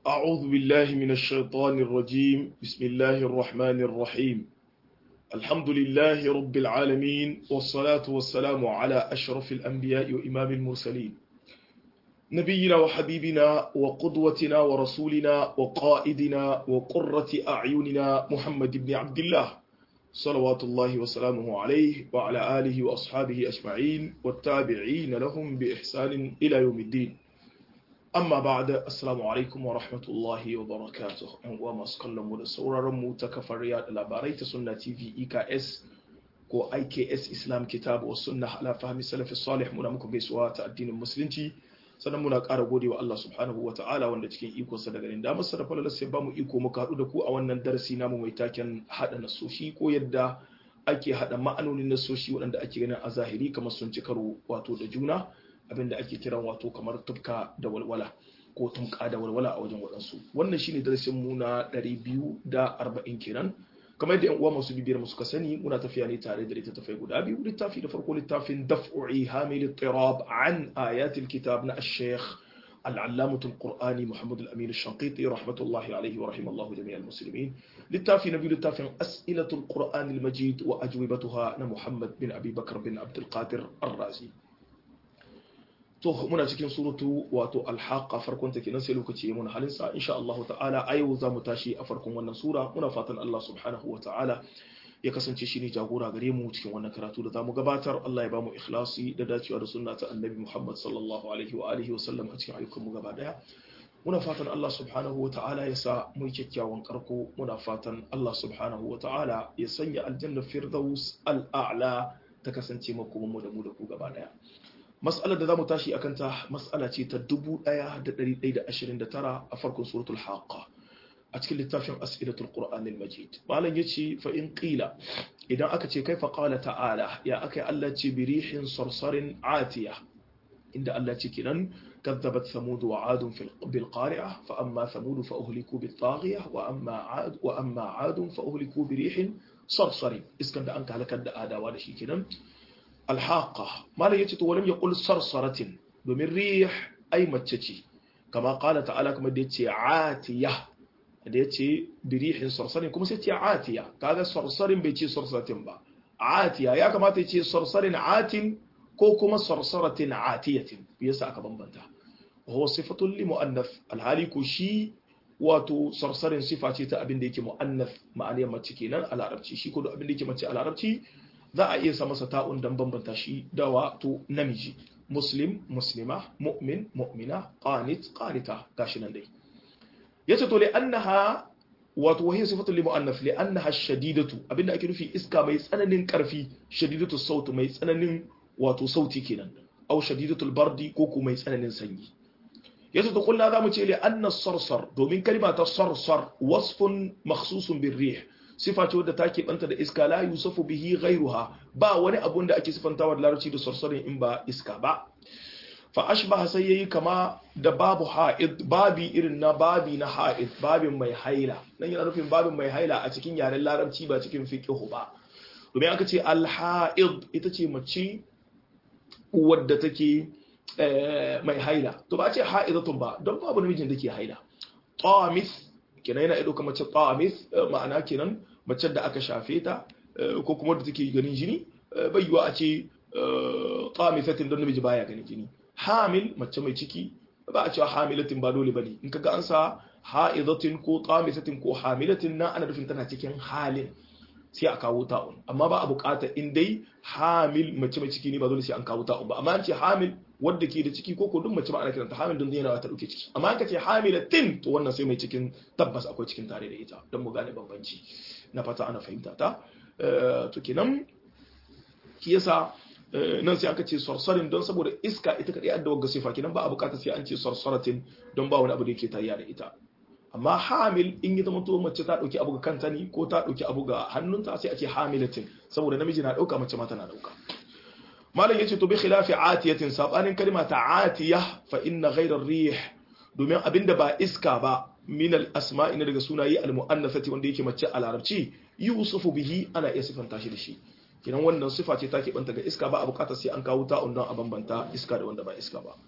أعوذ بالله من الشيطان الرجيم بسم الله الرحمن الرحيم الحمد لله رب العالمين والصلاة والسلام على أشرف الأنبياء وإمام المرسلين نبينا وحبيبنا وقدوتنا ورسولنا وقائدنا وقرة أعيننا محمد بن عبد الله صلوات الله وسلامه عليه وعلى آله وأصحابه أجمعين والتابعين لهم بإحسان إلى يوم الدين amma ba da assalamu alaikum wa rahmatullahi wa barakatuh yan uwa masu kallon mu da sauraron mu ta kafar yada labarai ta sunna tv eks ko iks islam kitab wa sunna ala fahmi salafi salih muna muku gaisuwa ta addinin musulunci sannan muna ƙara gode wa Allah subhanahu wa ta'ala wanda cikin iko sa daga da masa da falala sai ba mu iko muka haɗu da ku a wannan darasi namu mai taken haɗa nasoshi ko yadda ake haɗa ma'anonin nasoshi waɗanda ake ganin a zahiri kamar sun ci karo wato da juna abinda ake kiran wato kamar tufka da walwala ko tumka da walwala a wajen waɗansu wannan shine darasin mu na 240 kenan kamar yadda yan uwa masu bibiyar mu suka sani muna tafiya ne tare da littattafai guda biyu littafi da farko littafin daf'u'i hamil tirab an ayatil kitab na ash-shaykh العلامة القرآني محمد الأمين الشنقيطي رحمة الله عليه ورحمه الله جميع المسلمين للتافي نبي للتافي أسئلة القرآن المجيد وأجوبتها محمد بن أبي بكر بن عبد القادر الرازي to muna cikin suratu wato alhaqa farkon take nan sai lokaci mun halin sa insha Allah ta'ala a yau za mu tashi a farkon wannan sura muna fatan Allah subhanahu wa ta'ala ya kasance shine jagora gare mu cikin wannan karatu da zamu gabatar Allah ya bamu ikhlasi da dacewa da sunna ta annabi Muhammad sallallahu alaihi wa alihi wa sallam a cikin ayyukan mu gaba daya muna fatan Allah subhanahu wa ta'ala ya sa mu kyakkyawan karko muna fatan Allah subhanahu wa ta'ala ya sanya aljanna firdaus al-a'la ta kasance makoman mu da mu da ku gaba daya mas'alar da za mu tashi a kanta mas'ala ce ta 1129 a farkon suratul haqqa a cikin littafin as'ilatul qur'anil majid malam yace fa in qila idan aka ce kaifa qala ta'ala ya akai Allah ce birihin sarsarin atiya inda Allah ce kinan كذبت ثمود وعاد بالقارعة فأما ثمود فأهلكوا بالطاغية وأما عاد وأما عاد فأهلكوا بريح صرصر إسكن أنك لك الدآدا ولا شيء كنا الحاقة ما لا يتت ولم يقل صرصرة domin rih ai mace ce kama kala ta'ala kuma da yace atiya da yace birihin sarsarin kuma sai ce atiya kaga sarsarin bai ce sarsatin ba atiya ya kamata ya ce sarsarin atin ko kuma sarsaratin atiyatin yasa aka bambanta huwa sifatun li muannath alhali ko shi wato sarsarin sifa ce ta abin da yake muannath ma'aniyar mace kenan a larabci shi ko da abin da yake mace a larabci za a iya sa masa ta'un dan bambanta shi da wato namiji muslim muslima mu'min mu'mina qanit qanita gashi nan dai yace to li annaha wato wahiya sifatu li mu'annaf li annaha shadidatu abinda ake nufi iska mai tsananin karfi shadidatu sautu mai tsananin wato sauti kenan aw shadidatul bardi ko kuma mai tsananin sanyi yace to kullu zamu ce li anna sarsar domin kalma ta sarsar wasfun makhsusun bir rih sifa ce wadda take banta da iska la yusafu bihi ghayruha ba wani abun da ake sifantawa da larabci da sarsarin in ba iska ba fa ashbaha sai yayi kama da babu ha'id babi irin na babi na ha'id babin mai haila nan yana nufin babin mai haila a cikin yaren larabci ba cikin fiqh ba domin aka ce al-ha'id ita ce mace wadda take mai haila to ba a ce ha'idatun ba don babu namijin da ke haila tamis kenan yana ido mace tamis ma'ana kenan mace da aka shafe ta ko kuma da take ganin jini bai yiwa a ce tamisatin don namiji baya ganin jini hamil mace mai ciki ba a cewa hamilatin ba dole bane in kaga an sa ha'idatin ko tamisatin ko hamilatin na ana nufin tana cikin halin sai a kawo ta'un amma ba a bukata in dai hamil mace mai ciki ne ba dole sai an kawo ta'un ba amma an ce hamil wadda ke da ciki ko ko duk mace ba ana kiranta hamil don yana ta dauke ciki amma an ka ce hamilatin to wannan sai mai cikin tabbas akwai cikin tare da ita don mu gane bambanci na fata ana fahimta ta to kenan ki yasa nan sai aka ce sarsarin don saboda iska ita kadai adda wagga sifa kenan ba a bukata sai an ce sarsaratin don ba wani abu da yake tayya da ita amma hamil in yi zama to mace ta dauki abu ga kanta ne ko ta dauki abu ga hannunta sai a ce hamilatin saboda namiji na dauka mace ma tana dauka malam yace to bi khilafi atiyatin sabanin kalma ta atiya fa inna ghayra rih domin abinda ba iska ba min al asma'i daga sunaye al muannathati wanda yake mace a larabci yusufu bihi ana iya sifanta shi da shi kinan wannan sifa ce take banta ga iska ba a bukatar sai an kawo ta don a bambanta iska da wanda ba iska ba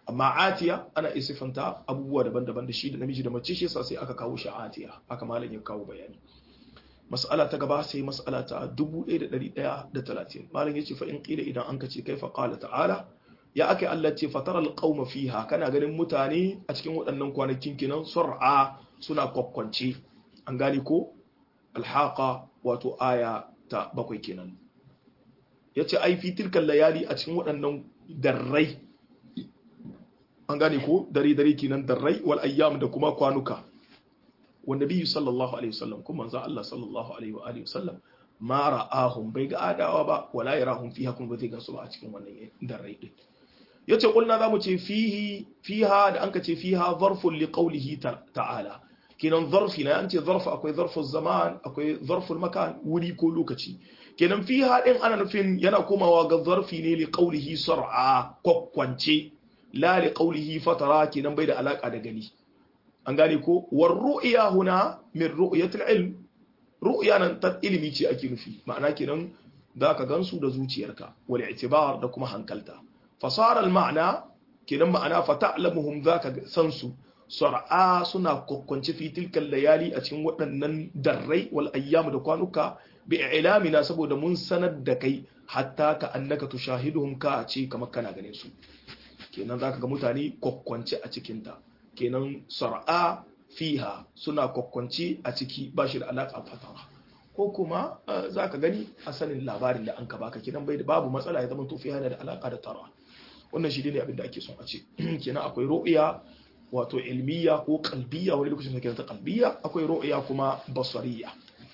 amma atiya ana isifanta abubuwa daban-daban da shi da namiji da mace shi yasa sai aka kawo shi atiya aka malam ya kawo bayani mas'ala ta gaba sai mas'ala ta 1130 malam yace fa in qila idan an kace kaifa qala ta'ala ya ake Allah ce fatara alqauma fiha kana ganin mutane a cikin waɗannan kwanakin kinan sur'a suna kokkonce an gane ko alhaqa wato aya ta bakwai kenan yace ai fi tilkal layali a cikin waɗannan darrai an gane ko dare dare kenan darrai wal ayyam da kuma kwanuka wanda biyu sallallahu alaihi wasallam kuma manzo Allah sallallahu alaihi wa alihi wasallam ma ra'ahum bai ga adawa ba wala yarahum fiha kun ba zai gansu ba a cikin wannan darrai din yace kulna zamu ce fihi fiha da anka ce fiha zarfun li qawlihi ta'ala kenan zarfi na an ce zarf akwai zarful zaman akwai zarful makan wuri ko lokaci kenan fiha din ana nufin yana komawa ga zarfi ne li qawlihi sar'a kokkwance la li qawlihi fatara kenan bai da alaka da gani an gane ko war ru'ya huna min ru'yatil ilm ru'ya nan ta ilimi ce ake nufi ma'ana kenan zaka gansu da zuciyarka wal i'tibar da kuma hankalta fasara al ma'ana kenan ma'ana fa ta'lamuhum zaka san su sar'a suna kokkonci fi tilkal layali a cikin waɗannan darrai wal ayyam da kwanuka bi ilamina saboda mun sanar da kai hatta ka annaka tushahiduhum ka ce kamar kana ganin su kenan zaka ga mutane kokkonci a cikin ta kenan sar'a fiha suna kokkonci a ciki ba shi da alaka fatara ko kuma zaka gani a sanin labarin da an ka baka kenan bai da babu matsala ya zama to fiha da alaka da tara wannan shi ne abin da ake son a ce kenan akwai ru'ya wato ilmiya ko kalbiya wani lokacin da ta kalbiya akwai ru'ya kuma basariya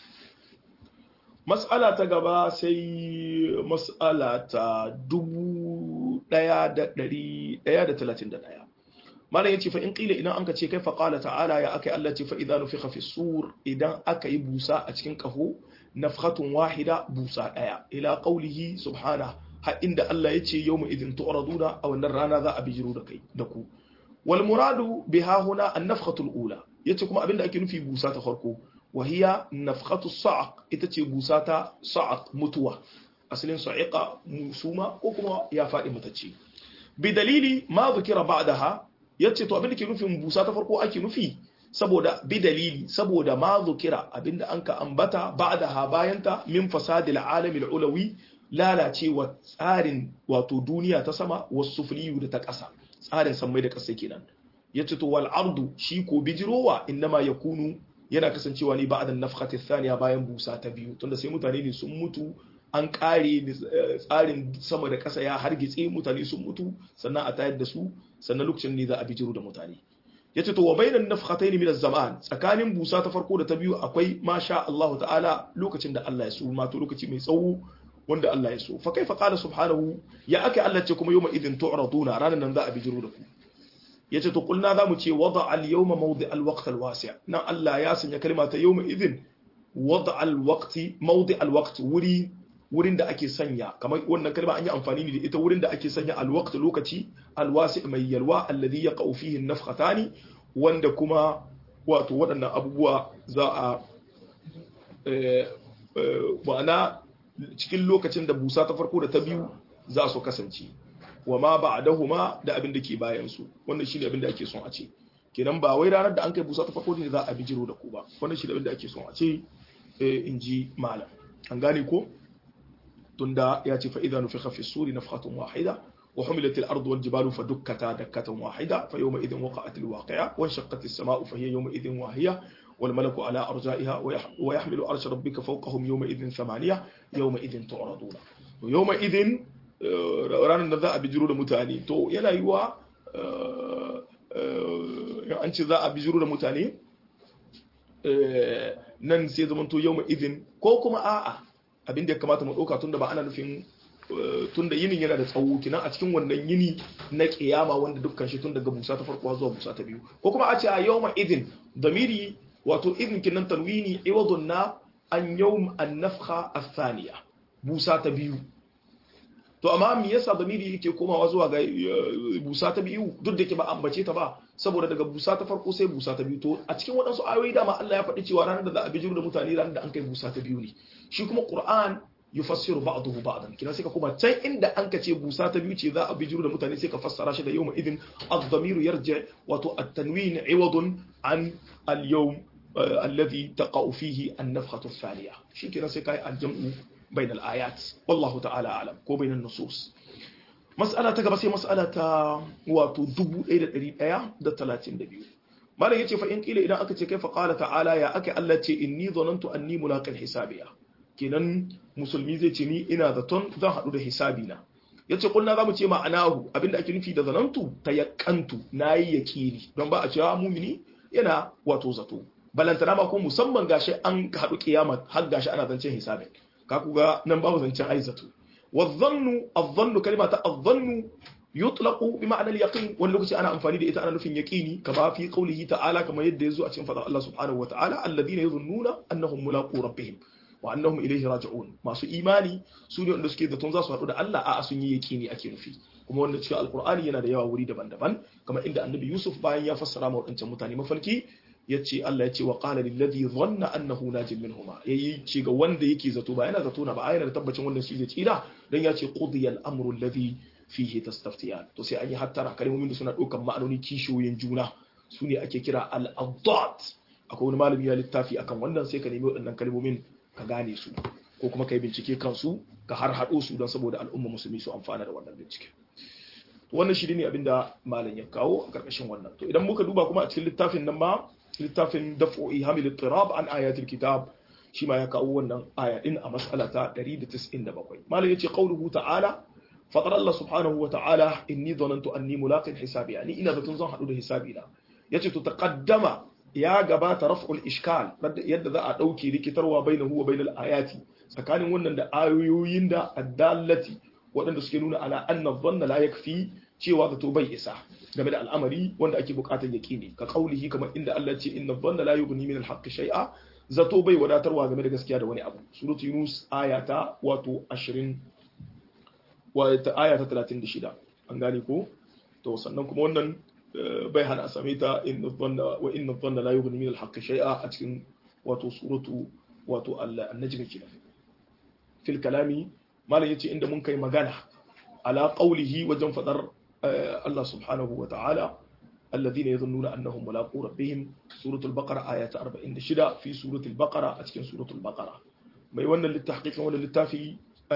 mas'ala ta gaba sai mas'ala ta 1131 malam yace fa in qila idan anka ce kai fa qala ta'ala ya akai Allah ce fa idza nufikha fi sur idan aka yi busa a cikin kaho nafkhatun wahida busa daya ila qawlihi subhanahu har inda Allah yace yawma idin tu'raduna a wannan rana za a bijiro da kai da ku wal muradu biha huna an-nafkhatu al-ula yace kuma abinda ake nufi busa ta farko wa hiya nafkhatu sa'q ita ce busa ta sa'q mutuwa asalin sa'iqa musuma ko kuma ya fadi mutacce bi dalili ma zikira ba'daha yace to abinda ke nufin busa ta farko ake nufi saboda bi dalili saboda ma zikira abinda anka ambata ba'daha bayanta min fasadil alamil ulawi lalacewa tsarin wato duniya ta sama wasu sufliyu da ta ƙasa tsarin sammai da ƙasa kenan ya ce to wal ardu shi ko bijirowa innama yakunu yana kasancewa ne ba'da nafkhati thaniya bayan busa ta biyu tunda sai mutane ne sun mutu an kare tsarin sama da ƙasa ya hargitse mutane sun mutu sannan a tayar da su sannan lokacin ne za a bijiro da mutane ya ce to wa bainan nafkhatayn min az-zaman tsakanin busa ta farko da ta biyu akwai masha Allah ta'ala lokacin da Allah ya so ma to lokaci mai tsawo wanda Allah ya so fa kaifa qala subhanahu ya aka Allah ce kuma yawma idin tu'raduna ranan nan za a bijiro da ku yace to kulna zamu ce wada al yawma mawdi al waqt al wasi' nan Allah ya sanya kalma ta yawma idin wada al waqti mawdi al waqt wuri wurin da ake sanya kamar wannan kalma an yi amfani ne da ita wurin da ake sanya al waqt lokaci al wasi' mai yalwa alladhi yaqau fihi an nafkhatani wanda kuma wato waɗannan abubuwa za a ma'ana cikin lokacin da busa ta farko da ta biyu za su kasance wa ma ba'dahuma da abin da ke bayan su wannan shine abin da ake son a ce kenan ba wai ranar da an kai busa ta farko ne za a bijiro da ku ba wannan shine abin da ake son a ce in ji malam an gane ko tunda ya ce fa idza nufikha fi suri nafkhatun wahida wa humilat al-ard wal jibalu fadukkata dakkatan wahida fa yawma idhin waqa'at al-waqi'a wa shaqqat as-sama'u fa hiya yawma idhin wahiya والملك على أرجائها ويحمل عرش ربك فوقهم يومئذ ثمانية يومئذ تعرضون يومئذ ranar da za a bijiro da mutane to yana yiwa an ce za a bijiro da mutane nan sai zama to yau izin ko kuma a'a abin da ya kamata mu ɗauka tunda ba ana nufin tunda yinin yana da tsawo kinan a cikin wannan yini na kiyama wanda dukkan shi tun daga busa ta farko zuwa busa ta biyu ko kuma a ce a yau izin damiri wato idin kinan tanwini iwadun na an yawm an-nafkha ath-thaniya busa ta biyu to amma me yasa damiri yake komawa zuwa ga busa ta biyu duk da ke ba ambace ta ba saboda daga busa ta farko sai busa ta biyu to a cikin waɗansu ayoyi dama Allah ya faɗi cewa ranar da za a bijiro da mutane ranar da an kai busa ta biyu ne shi kuma Qur'an yufassiru ba'dahu ba'dan kina sai ka kuma can inda an ka ce busa ta biyu ce za a bijiro da mutane sai ka fassara shi da yawma idin ad-damiru yarji wato at-tanwin 'iwadun an al-yawm alladhi taqa'u fihi an-nafkhatu ath-thaniya shi kina sai kai al-jam'u bain al-ayat wallahu ta'ala a'lam ko bain an-nusus mas'ala ta gaba sai mas'ala ta wato 1132 malam yace fa in kila idan aka ce kai fa qala ta'ala ya aka Allah ce inni dhanantu anni mulaqin hisabiya kenan musulmi zai ce ni ina zaton zan hadu da hisabi na yace kulna zamu ce ma'anahu abinda ake nufi da zanantu tayakkantu nayi yakini don ba a cewa mumini yana wato zato balantana ma ko musamman gashi an hadu kiyama har gashi ana zancen hisabi ka kuga nan babu zancen ai zato والظن الظن كلمة الظن يطلق بمعنى اليقين wani lokaci ana amfani da ita ana nufin yaqini kama fi qawlihi ta'ala kama yadda yazo a cikin fadar Allah subhanahu wa ta'ala alladhina yadhunnuna annahum mulaqu rabbihim wa annahum ilayhi raji'un masu imani su ne wanda suke zaton za su haɗu da Allah a sun yi yaqini ake nufi kuma wanda cikin alqur'ani yana da yawa wuri daban-daban kamar inda annabi Yusuf bayan ya fassara ma wadancan mutane mafarki yace Allah yace wa qala lil ladhi dhanna annahu najin minhuma yayi ce ga wanda yake zato ba yana zato na ba yana da tabbacin wannan shi zai tsira dan yace qudiya al amru alladhi fihi tastaftiyan to sai an yi hattara kalmomin da suna daukan ma'anoni kishiyoyin juna su ne ake kira al adad akwai wani malami ya littafi akan wannan sai ka nemi waɗannan kalmomin ka gane su ko kuma ka yi bincike kansu ka har haɗo su don saboda al'umma musulmi su amfana da wannan bincike wannan shi ne abinda malam ya kawo a ƙarƙashin wannan to idan muka duba kuma a cikin littafin nan ma littafin daf'u ihamil ittirab an ayatul kitab shi ma ya kawo wannan aya din a mas'ala ta 197 malam yace qauluhu ta'ala faqad Allah subhanahu wa ta'ala inni dhanantu anni mulaqin hisabi yani ina da tun zan hadu da hisabi na yace to taqaddama ya gabata raf'ul ishkal yadda za a dauke rikitarwa bainahu wa bainal ayati tsakanin wannan da ayoyin da addallati waɗanda suke nuna ala anna dhanna la yakfi cewa zato bai isa game da al'amari wanda ake bukatar yaqini ka kaulihi kamar inda Allah ce inna dhanna la yughni min al-haqqi shay'a zato bai wadatarwa game da gaskiya da wani abu suratu yunus ayata wato 20 wa ta ayata 36 an gane ko to sannan kuma wannan bai hana a same ta inna dhanna wa inna dhanna la yughni min al-haqqi shay'a a cikin wato suratu wato an-najm kenan fil kalami malam yace inda mun kai magana ala qawlihi wajen fadar Allah subhanahu wa ta'ala الذين يظنون أنهم ملاقو ربهم سورة البقرة آية 46 في سورة البقرة أتكن سورة البقرة ما يوانا للتحقيق ولا للتافي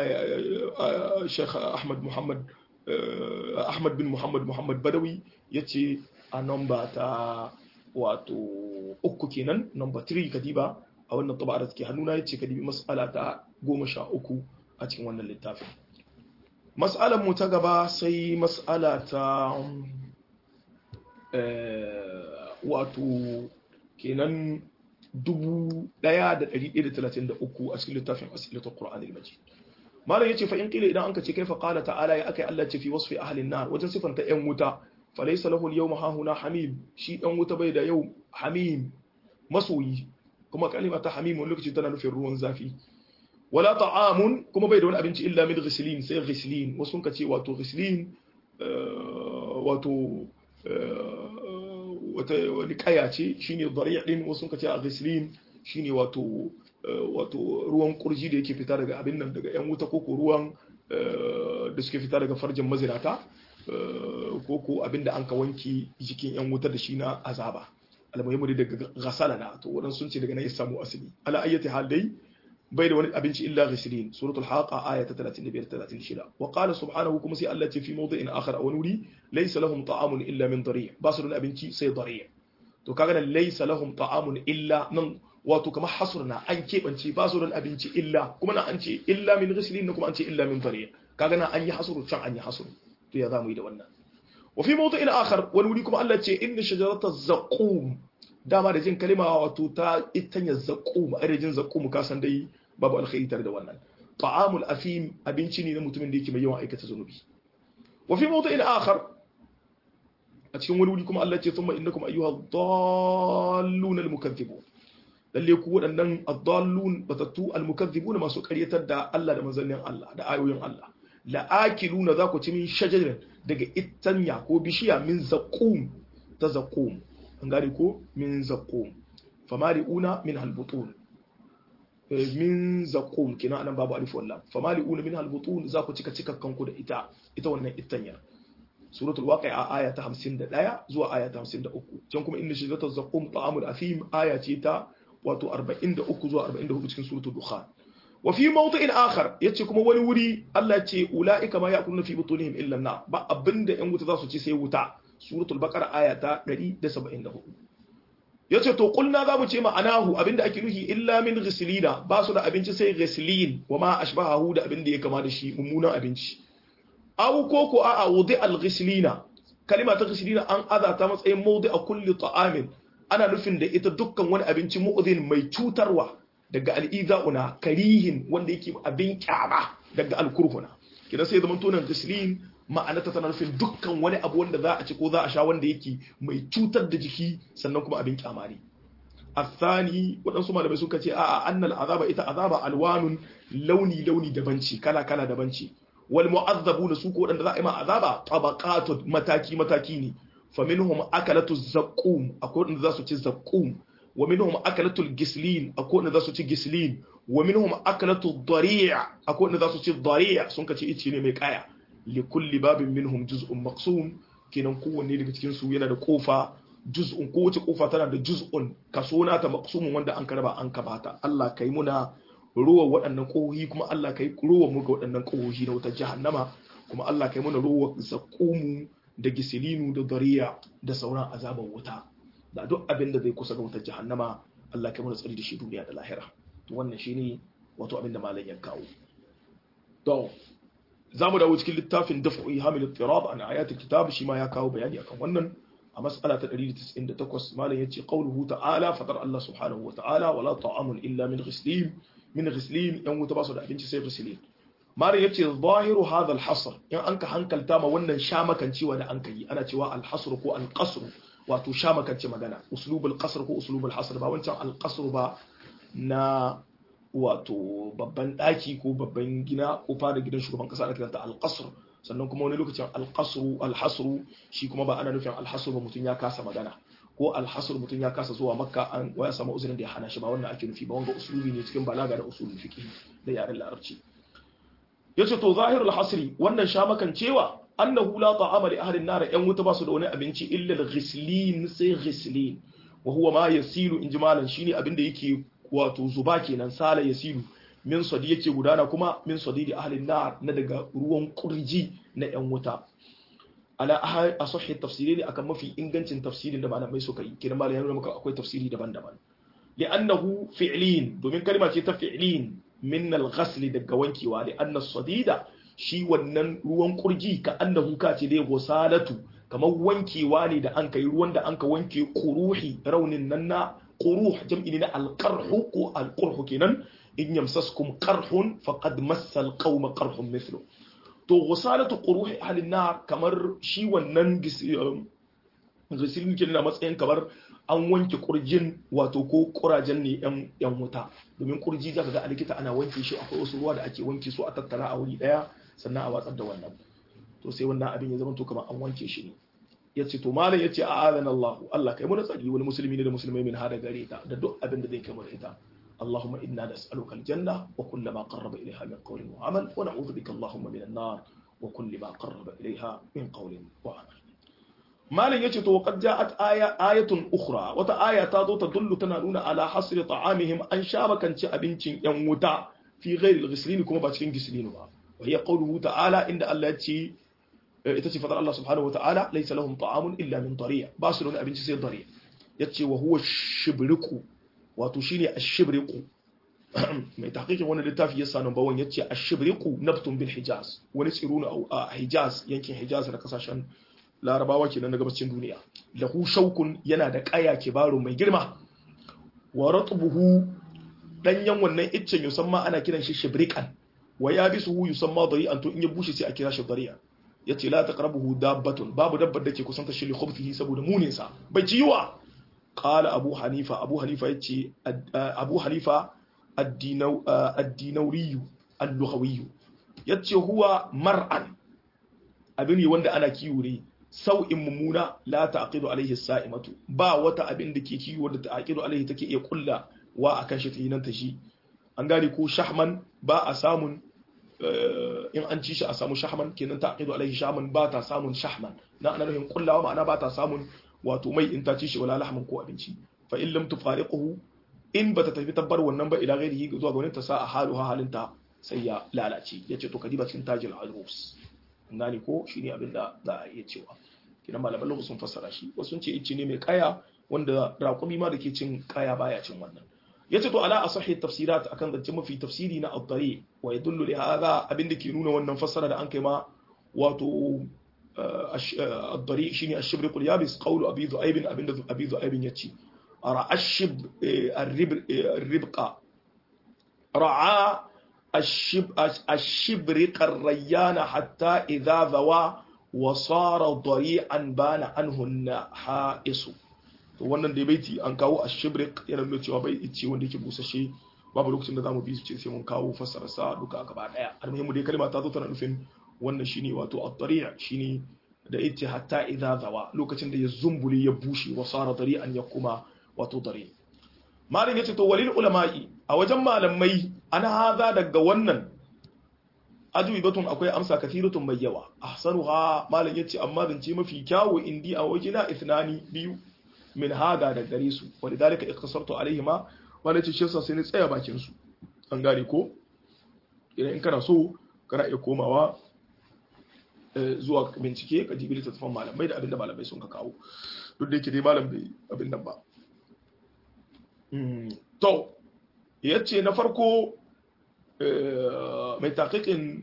شيخ أحمد محمد أحمد بن محمد محمد بدوي يتي نمبر تا واتو أكو كينان نمبر 3 كديبا أو أن الطبعة تكي هنونا يتي كديبي مسألة تا قوم شاء أكو أتكن وانا للتافي مسألة متقبة سي مسألة تا wato kenan 1133 a cikin littafin asilatul qur'anil majid malam yace fa in qila idan anka ce kaifa qala ta'ala ya akai Allah ce fi wasfi ahli an-nar wajen sifanta yan wuta falaysa lahu al-yawma hahuna hamim shi dan wuta bai da yau hamim masoyi kuma kalima ta hamim wani lokaci tana nufin ruwan zafi wala ta'amun kuma bai da wani abinci illa min ghislin sai ghislin wasu ka ce wato ghislin wato wata wani kaya ce shine dariya din wasu kace a ghislin shine wato wato ruwan kurji da yake fita daga abin nan daga yan wuta koko ruwan da suke fita daga farjin mazinata koko abin da an ka wanki jikin yan wuta da shi na azaba almuhimmu daga ghasala na to wadan sun ce daga nan ya samu asali ala ayyati hal dai bai da wani abinci illa ghislin suratul haqa aya ta 35 36 wa qala subhanahu kuma sai Allah ce fi mawdi'in akhar aw nuri laysa lahum ta'amun illa min dari' ba su da abinci sai dari' to kaga nan laysa lahum ta'amun illa nan wato kamar hasurna an kebance ba su da abinci illa kuma nan an ce illa min ghislin kuma an ce illa min dari' kaga nan an yi hasuru can an yi hasuru to ya zamu yi da wannan wa fi mawdi'in akhar wani wuri kuma Allah ce inna shajarata zaqum dama da jin kalima wato ta itanya zaqum a rajin zaqum ka san dai babu alkhairi tare da wannan ta'amul afim abinci ne na mutumin da yake mai yawan aikata zunubi wa fi mawdu'in akhar a cikin wani wuri kuma Allah ce thumma innakum ayyuha dallun almukaththibun lalle ku waɗannan ad-dallun batattu almukaththibun masu ƙaryatar da Allah da manzannin Allah da ayoyin Allah la'akiluna za ku ci min shajarin daga itanya ko bishiya min zaqum ta zaqum an gane ko min zaqum famari'una min halbutun min zaqum kina anan babu alif wallam famali'una minha albutun za ku cika cikakkan ku da ita ita wannan ittanya suratul waqi'a aya ta 51 zuwa aya ta 53 can kuma inna shajaratal zaqum ta'amul athim aya ce ta wato 43 zuwa 44 cikin suratul dukhan wa fi mawdi'in akhar yace kuma wani wuri Allah ce ulaika ma ya'kuluna fi butunihim illa an ba abinda yan wuta za su ci sai wuta suratul baqara aya ta 174 yace to kulna za mu ce ma'anahu abinda ake nuhi illa min ghislina ba su da abinci sai ghislin wa ma ashbahahu da abinda ya kama da shi mummunan abinci aw ko ko a wudi al ghislina kalima ta ghislina an aza ta matsayin mawdi a kulli ta'amin ana nufin da ita dukkan wani abinci mu'dhin mai cutarwa daga al'iza'una karihin wanda yake abin kyama daga alkurhuna kina sai zaman tonan gislin ma'anata tana nufin dukkan wani abu wanda za a ci ko za a sha wanda yake mai cutar da jiki sannan kuma abin kyama ne athani waɗansu malamai suka ce a'a annal azaba ita azaba alwanun launi launi daban ce kala kala daban ce wal mu'azzabuna su ko waɗanda za a yi ma azaba tabaqatun mataki mataki ne faminhum akalatu zaqqum akwai waɗanda za su ci zaqqum wa minhum akalatu gislin akwai waɗanda za su ci gislin wa minhum akalatu dari'a akwai waɗanda za su ci dari'a sun kace ice ne mai kaya li kulli babin minhum juz'un maqsum kenan kowanne daga cikin su yana da kofa juz'un kowace kofa tana da juz'un kaso na ta maqsumun wanda an karaba an kabata Allah kai muna ruwa waɗannan kohohi kuma Allah kai ruwa mu ga waɗannan kohohi na wutar jahannama kuma Allah kai muna ruwa zakumu da gisilinu da dariya da sauran azaban wuta da duk abin da zai kusa ga wutar jahannama Allah kai muna tsari da shi duniya da lahira to wannan shine wato abin da malam ya kawo to za mu dawo cikin littafin daf'u ihamil ittirab an ayatul kitab shi ma ya kawo bayani akan wannan a mas'ala ta 198 malam yace qauluhu ta'ala fadar Allah subhanahu wa ta'ala wala ta'amun illa min ghislin min ghislin yan wuta ba su da abinci sai ghislin malam yace zahiru hadha al-hasr in anka hankalta ma wannan shamakancewa da anka yi ana cewa al-hasr ko al-qasr wato shamakance magana uslubul qasr ko uslubul hasr ba wancan al-qasr ba na wato babban daki ko babban gina ko fara gidan shugaban kasa ana kiranta al-qasr sannan kuma wani lokacin al-qasru al-hasru shi kuma ba ana nufin al-hasru ba mutum ya kasa magana ko al-hasru mutum ya kasa zuwa makka an waya samu uzurin da ya hana shi ba wannan ake nufi ba wanga uslubi ne cikin balaga da usulul fiqh da yaren larabci yace to zahirul hasri wannan shamakan cewa annahu la ta'ama li ahli an-nar yan wuta basu da wani abinci illa al-ghislin sai ghislin wa huwa ma yasilu injimalan shine abinda yake wato zuba kenan sala yasilu min sadi yake gudana kuma min sadi da ahli an-nar na daga ruwan kurji na yan wuta ala asahhi tafsiri akan mafi ingancin tafsirin da malamai suka yi kiran malamai yana maka akwai tafsiri daban-daban li'annahu fi'lin domin kalma ce ta fi'lin min al-ghasl daga wankewa li anna sadida shi wannan ruwan kurji ka annahu ka ce dai gosalatu kamar wankewa ne da an kai ruwan da an ka wanke quruhi raunin nan na quruh jam'i ne na al-qarhu ko al-qurhu kenan in yamsaskum qarhun faqad massa al-qawma qarhun mithlu to gosalatu quruhi ahli nar kamar shi wannan gisilin kenan na matsayin kamar an wanke kurjin wato ko kurajen ne yan wuta domin kurji zaka ga a likita ana wanke shi akwai wasu ruwa da ake wanke su a tattara a wuri daya sannan a watsar da wannan to sai wannan abin ya zama to kamar an wanke shi ne yace to malam yace a adana Allah Allah kai mu tsari wani musulmi ne da musulmai min hada gare ta da duk abin da zai kai mu ita اللهم إنا نسألك الجنة وكل ما قرب إليها من قول وعمل ونعوذ بك اللهم من النار وكل ما قرب إليها من قول وعمل malin yace to qad ja'at aya ayatun ukhra wata aya ta zo ta dullu tana nuna ala hasri ta'amihim an shabakanci abincin yan wuta fi ghairi al-ghislin kuma ba cikin gislin ba wa hiya qawluhu ta'ala inda Allah ya ce ita ce fadar Allah subhanahu wa ta'ala laysa lahum ta'amun illa min dariya ba su da abinci sai dariya yace wa huwa shibriku wato shine ash-shibriku mai tahqiqin wannan littafi yasa number 1 yace ash-shibriku nabtun bil hijaz wani tsiro a hijaz yankin hijaz da kasashen larabawa kenan na gabacin duniya lahu shaukun yana da kaya kibaru mai girma wa ratbuhu danyen wannan iccen yusamma ana kiran shi shibrikan wa yabisuhu yusamma dari'an to in ya bushe sai a kira shi dari'a yace la taqrabuhu dabbatun babu dabbar da ke kusanta shi li khubthihi saboda munin sa bai ci yiwa qala abu hanifa abu hanifa yace abu hanifa ad-dinawri al-lughawi yace huwa mar'an abin ne wanda ana kiwo ne sau'in mummuna la ta'qidu alaihi sa'imatu ba wata abin da ke kiwo da ta'qidu alaihi take iya kulla wa akan shi tinan ta shi an gane ko shahman ba a samun in an ci shi a samu shahman kenan ta aqidu alaihi shahman ba ta samun shahman na ana nufin kullawa ma'ana ba ta samun wato mai in ta ci shi wala lahman ko abinci fa in lam tufariquhu in bata tafi tabbar wannan ba ila ghairihi zuwa ga wani ta sa a halu ha halinta sai ya lalace yace to kadiba cikin tajil arus gane ko shine abin da za a iya cewa kidan malaman lugu sun fassara shi wasu sun ce icce ne mai kaya wanda raƙumi ma da ke cin kaya baya cin wannan yace to ala asahi tafsirat akan zance mafi tafsiri na at-tari wa yadullu li hadha abin da ke nuna wannan fassara da an kai ma wato at-tari shine ash-shibriq al-yabis qawlu abi dhu'aib abin da abi dhu'aib yace ra'a ash-shib ar-ribqa ra'a الشبرق الريان حتى إذا ذوى وصار ضريعا بان عنه النحائس to wannan da baiti an kawo a shibrik yana nuna cewa bai ice wanda yake busashe babu lokacin da zamu bi su ce sai mun kawo fassara sa duka gaba daya almuhimmu dai kalma ta zo tana nufin wannan shine wato at-tari' shine da ita hatta idza zawa lokacin da ya zumbule ya bushe wa sara dari'an ya kuma wato dari malin yace to walil ulama'i a wajen malamai ana haza daga wannan ajubi batun akwai amsa kathiratun mai yawa ahsanuha malam yace amma zance mafi kyawu indi a wajina ithnani biyu min hada da gare su walidalika ikhtasartu alaihima wala ce shi sai ni tsaya bakin su an gane ko idan in kana so kana iya komawa zuwa bincike ka jibi littattafan malamai da abinda malamai sun ka kawo duk da yake dai malam bai abin nan ba to yace na farko mai taƙiƙin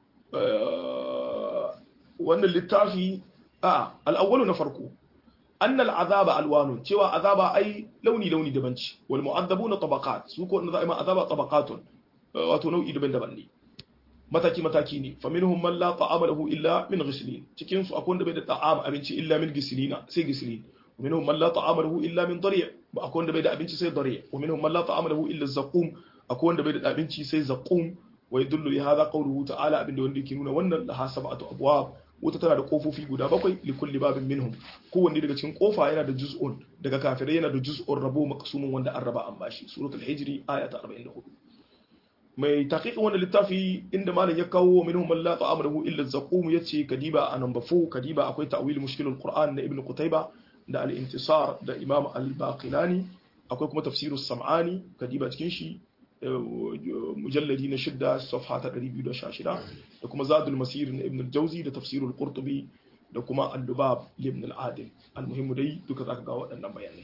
wannan littafi a al'awwalu na farko annal azaba alwanun cewa azaba ai launi launi daban ce wal mu'azzabuna tabaqat su ko wanda za a yi ma azaba tabaqatun wato nau'i daban-daban ne mataki mataki ne fa minhum man la ta'ama lahu illa min ghislin cikin su akwai wanda bai da ta'ama abinci illa min ghislina sai ghislin wa minhum man la ta'ama lahu illa min dari' ba akwai wanda bai da abinci sai dari' wa minhum man la ta'ama lahu illa zaqum akwai wanda bai da abinci sai zaqum wa yadullu li hadha qawluhu ta'ala abinda wanda yake nuna wannan laha sab'atu abwab wuta tana da kofofi guda bakwai li kulli babin minhum kowanne daga cikin kofa yana da juz'un daga kafirai yana da juz'un rabo maqsumun wanda an raba an bashi suratul hijri aya ta 44 mai taqiqin wannan littafi inda malam ya kawo minhum man la ta'ama lahu illa zaqum yace kadiba a number 4 kadiba akwai ta'wil mushkilul qur'an na ibn qutayba da al-intisar da imam al-baqilani akwai kuma tafsirus sam'ani kadiba cikin shi mujalladi na shidda safha ta 216 da kuma zadul masir na ibn al-jawzi da tafsirul qurtubi da kuma al-lubab ibn al-adil al-muhimmu dai duka zaka ga waɗannan bayanai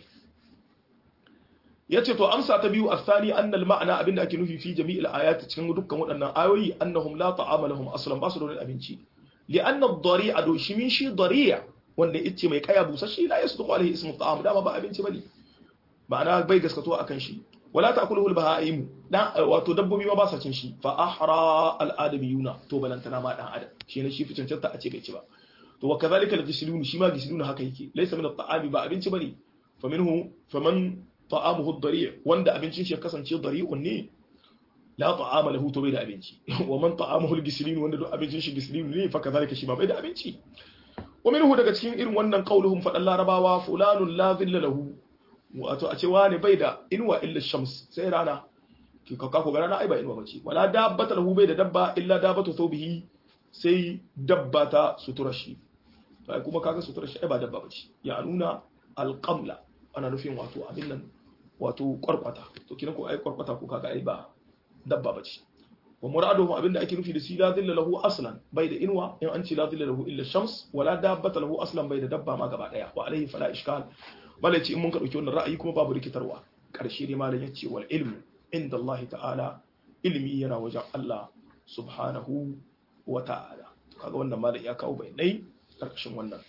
yace to amsa ta biyu asani annal ma'ana abinda ake nufi fi jami'il ayati cikin dukkan waɗannan ayoyi annahum la ta'ama lahum aslan basu da wani abinci li anna ad-dari'a do shi min shi dari'a wanda yace mai kaya busashi la yasduqu alaihi ismu ta'am dama ba abinci bane ma'ana bai gaskato akan shi wala ta'kuluhu al-baha'im dan wato dabbobi ma ba sa cin shi fa ahra al-adamiyuna to balantana ma dan adam shi ne shi fi cancanta a ce bai ci ba to wa kadhalika al-gislun shi ma gislun haka yake laysa min at-ta'ami ba abinci bane fa minhu faman ta'amuhu ad-dari' wanda abincin shi ya kasance dari'un ne la ta'ama lahu to bai da abinci wa man ta'amuhu al-gislun wanda duk abincin shi gislun ne fa kadhalika shi ma bai da abinci wa minhu daga cikin irin wannan qauluhum fadan larabawa fulanun la dhilla lahu wato a ce wani bai da inuwa illa shams sai rana ki kaka ko rana ai ba inuwa bace wala dabbata lahu bai da dabba illa dabbatu thawbihi sai dabba ta sutura shi to kuma kaga sutura shi ai ba dabba bace ya nuna alqamla ana nufin wato abin nan wato kwarkwata to kina ko ai kwarkwata ko kaga ai ba dabba bace wa muraduhu abinda ake nufi da shi la dhilla lahu aslan bai da inuwa in an ce la dhilla lahu illa shams wala dabbata lahu aslan bai da dabba ma gaba daya wa alaihi fala ishkal malai ce in mun ka dauki wannan ra'ayi kuma babu rikitarwa karshe ne malam yace wal ilmu inda Allah ta'ala ilmi yana wajen Allah subhanahu wa ta'ala kaga wannan malam ya kawo bayanai karkashin wannan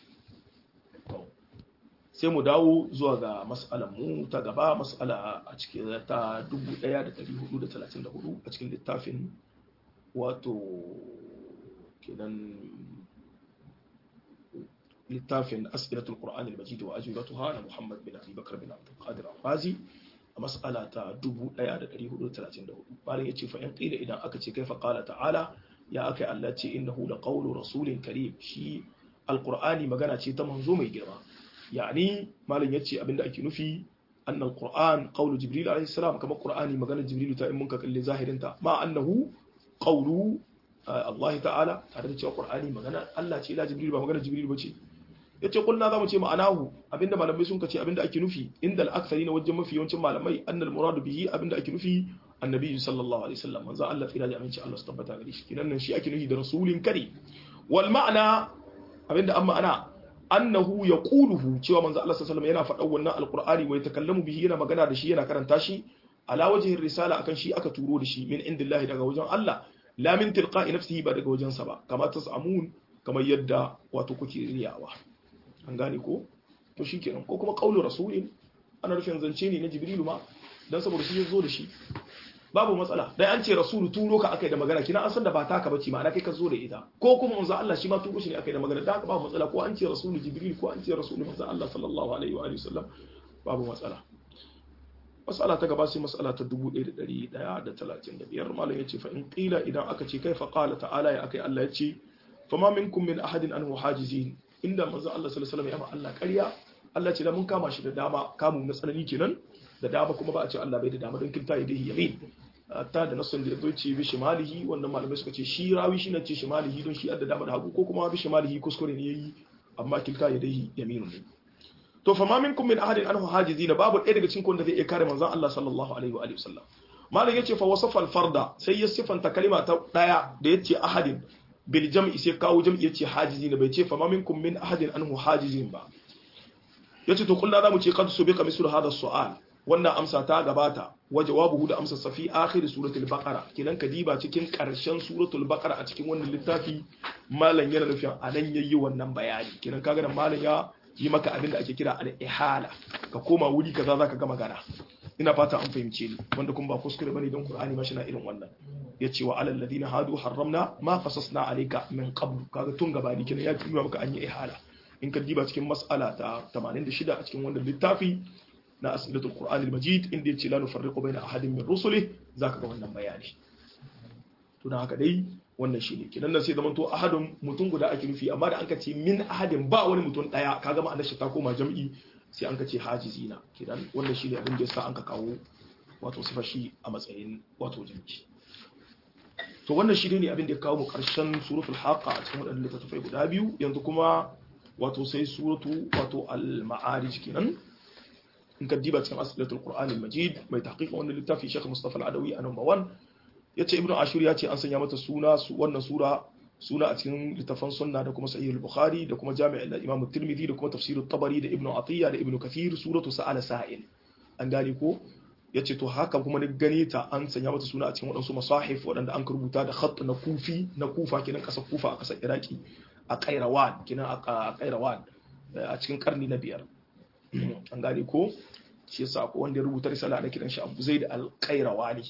sai mu dawo zuwa ga mas'alar mu ta gaba mas'ala a cikin ta 1434 a cikin littafin wato kenan littafin as'ilatul qur'an al-majid wa ajwibatuha na Muhammad bin Abi Bakar bin Abdul Qadir Al-Fazi a mas'ala ta 1434 bayan yace fa in qila idan aka ce kaifa qala ta'ala ya akai Allah ce innahu laqawlu rasulin karim shi alqur'ani magana ce ta manzo mai girma yani malam yace abinda ake nufi anna alquran qawlu jibril alayhi salam kama qur'ani magana jibril ta in mun ka kalle zahirin ta ma annahu qawlu Allah ta'ala tare da cewa qur'ani magana Allah ce la jibril ba magana jibril bace yace kulna zamu ce ma'anahu abinda malamai sun kace abinda ake nufi inda al-aktharina wajen mafi yawancin malamai annal muradu bihi abinda ake nufi annabi sallallahu alaihi wasallam manzo Allah tsira da aminci Allah su tabbata gare shi kinan nan shi ake nufi da rasulin kare wal ma'ana abinda an ma'ana annahu yaquluhu cewa manzo Allah sallallahu alaihi wasallam yana faɗa wannan alqur'ani wa yatakallamu bihi yana magana da shi yana karanta shi ala wajhi risala akan shi aka turo da shi min indillahi daga wajen Allah la min tilqa'i nafsihi ba daga wajen sa ba kama tasamun kamar yadda wato kuke riyawa an gane ko to shikenan ko kuma qaulu rasulin ana rufin zance ne na jibrilu ma dan saboda shi ya zo da shi babu matsala dai an ce rasulu turo ka akai da magana kina an san da ba taka bace ma'ana kai ka zo da ita ko kuma manzo Allah shi ma turo shi ne akai da magana da haka babu matsala ko an ce rasulu jibril ko an ce rasulu manzo Allah sallallahu alaihi wa alihi wasallam babu matsala mas'ala ta gaba sai mas'ala ta 1135 malam yace fa in qila idan aka ce kai fa qala ta'ala ya akai Allah yace fama minkum min ahadin anhu hajizin inda manzo Allah sallallahu alaihi wasallam ya ma Allah ƙarya Allah ce da mun kama shi da dama kamun na tsanani kenan da dama kuma ba a ce Allah bai da dama don kilta ya dai yamin ta da nasan da yazo ce bi shimalihi wannan malamai suka ce shi rawi shi ne ce shimalihi don shi adda dama da hagu ko kuma bi shimalihi kuskure ne yayi amma kilta ya dai yamin ne to fa ma minkum min ahadin anhu hajizina babu ɗaya daga cikin wanda zai iya kare manzon Allah sallallahu alaihi wa alihi wasallam malam yace fa wasafa al-farda sai ya sifanta kalima ta daya da yace ahadin bil jam'i sai kawo jam'i yace hajizina bai ce fa ma minkum min ahadin anhu hajizin ba yace to kullu zamu ce qad subiqa mislu hadha as-su'al wannan amsa ta gabata wa jawabuhu da amsa safi akhir suratul baqara kidan kadiba cikin karshen suratul baqara a cikin wannan littafi malam yana nufin anan yayi wannan bayani kidan kaga da malam ya yi maka abin da ake kira al-ihala ka koma wuri kaza zaka ga magana ina fata an fahimce ni wanda kuma ba kuskure bane don qur'ani ma na irin wannan yace wa alal ladina hadu harramna ma qasasna alayka min qabl kaga tun gabani kidan ya yi maka an yi ihala in ka diba cikin mas'ala ta 86 a cikin wannan littafi na asilatul qur'an al-majid inda yace la nufarriqu baina ahadin min rusulih zaka ga wannan bayani to dan haka dai wannan shine kidan nan sai zaman to ahadun mutum guda ake nufi amma da an ka ce min ahadin ba wani mutum daya kaga ma'anar shi ta koma jam'i sai an ka ce hajizina kidan wannan shine abin da yasa an ka kawo wato sifar shi a matsayin wato jam'i to wannan shi ne abin da ya kawo mu karshen suratul haqa a cikin wadannan littattafai guda biyu yanzu kuma wato sai suratu wato al-ma'arij kenan in ka diba cikin asilatul qur'an al-majid mai tahqiq wannan littafi Sheikh Mustafa al-Adawi a number 1 yace Ibn Ashur ya ce an sanya mata suna wannan sura suna a cikin littafan sunna da kuma sahih al-Bukhari da kuma jami' al-Imam at-Tirmidhi da kuma tafsir at-Tabari da Ibn Atiyya da Ibn Kathir suratu sa'ala sa'il an gane ko yace to haka kuma ni gane ta an sanya mata suna a cikin wadansu masahif wadanda an rubuta da khatt na kufi na kufa kenan kasar kufa a kasar Iraki a Kairawan kenan a Kairawan a cikin karni na biyar an gane ko shi yasa ko wanda ya rubuta risala da kiran shi Abu Zaid al-Qayrawani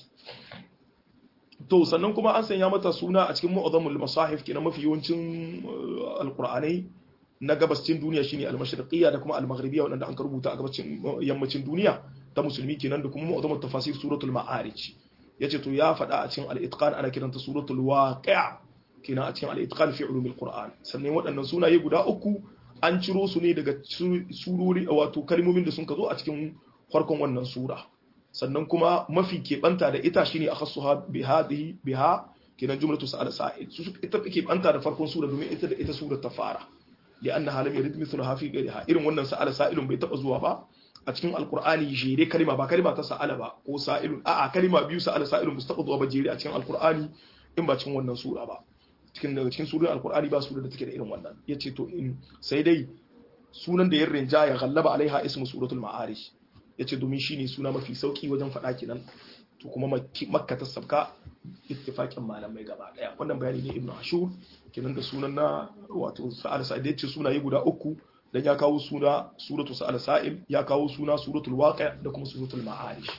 to sannan kuma an sanya mata suna a cikin mu'azzamul masahif kenan mafi yawancin alqur'anai na gabascin duniya shine al-mashriqiyya da kuma al-maghribiyya wanda an rubuta a gabacin yammacin duniya ta musulmi kenan da kuma mu'azzamut tafasir suratul ma'arij yace to ya faɗa a cikin al-itqan ana kiranta suratul waqi' kenan a cikin al-itqan fi ulumil qur'an sannan waɗannan sunaye guda uku an ciro su ne daga surori wato kalmomin da sun ka zo a cikin farkon wannan sura sannan kuma mafi keɓanta da ita shine akhassuha bi hadhihi biha kenan jumlatu sa'ala sa'il su ita keɓanta da farkon sura domin ita da ita sura ta fara li anna lam yarid mithluha fi ghayriha irin wannan sa'ala sa'ilun bai taba zuwa ba a cikin alqur'ani jere kalma ba kalma ta sa'ala ba ko sa'ilun a'a kalma biyu sa'ala sa'ilun ba su taba zuwa ba jere a cikin alqur'ani in ba cikin wannan sura ba cikin daga cikin sunan alkur'ani ba sura da take da irin wannan yace to in sai dai sunan da ya rinja ya gallaba alaiha ismu suratul ma'arij yace domin shine suna mafi sauki wajen faɗa kenan to kuma makka ta sabka ittifaqin malamai gaba daya wannan bayani ne ibnu ashur kenan da sunan na wato sa'al sa'id yace sunaye guda uku dan ya kawo suna suratul sa'al sa'il ya kawo suna suratul waqi' da kuma suratul ma'arij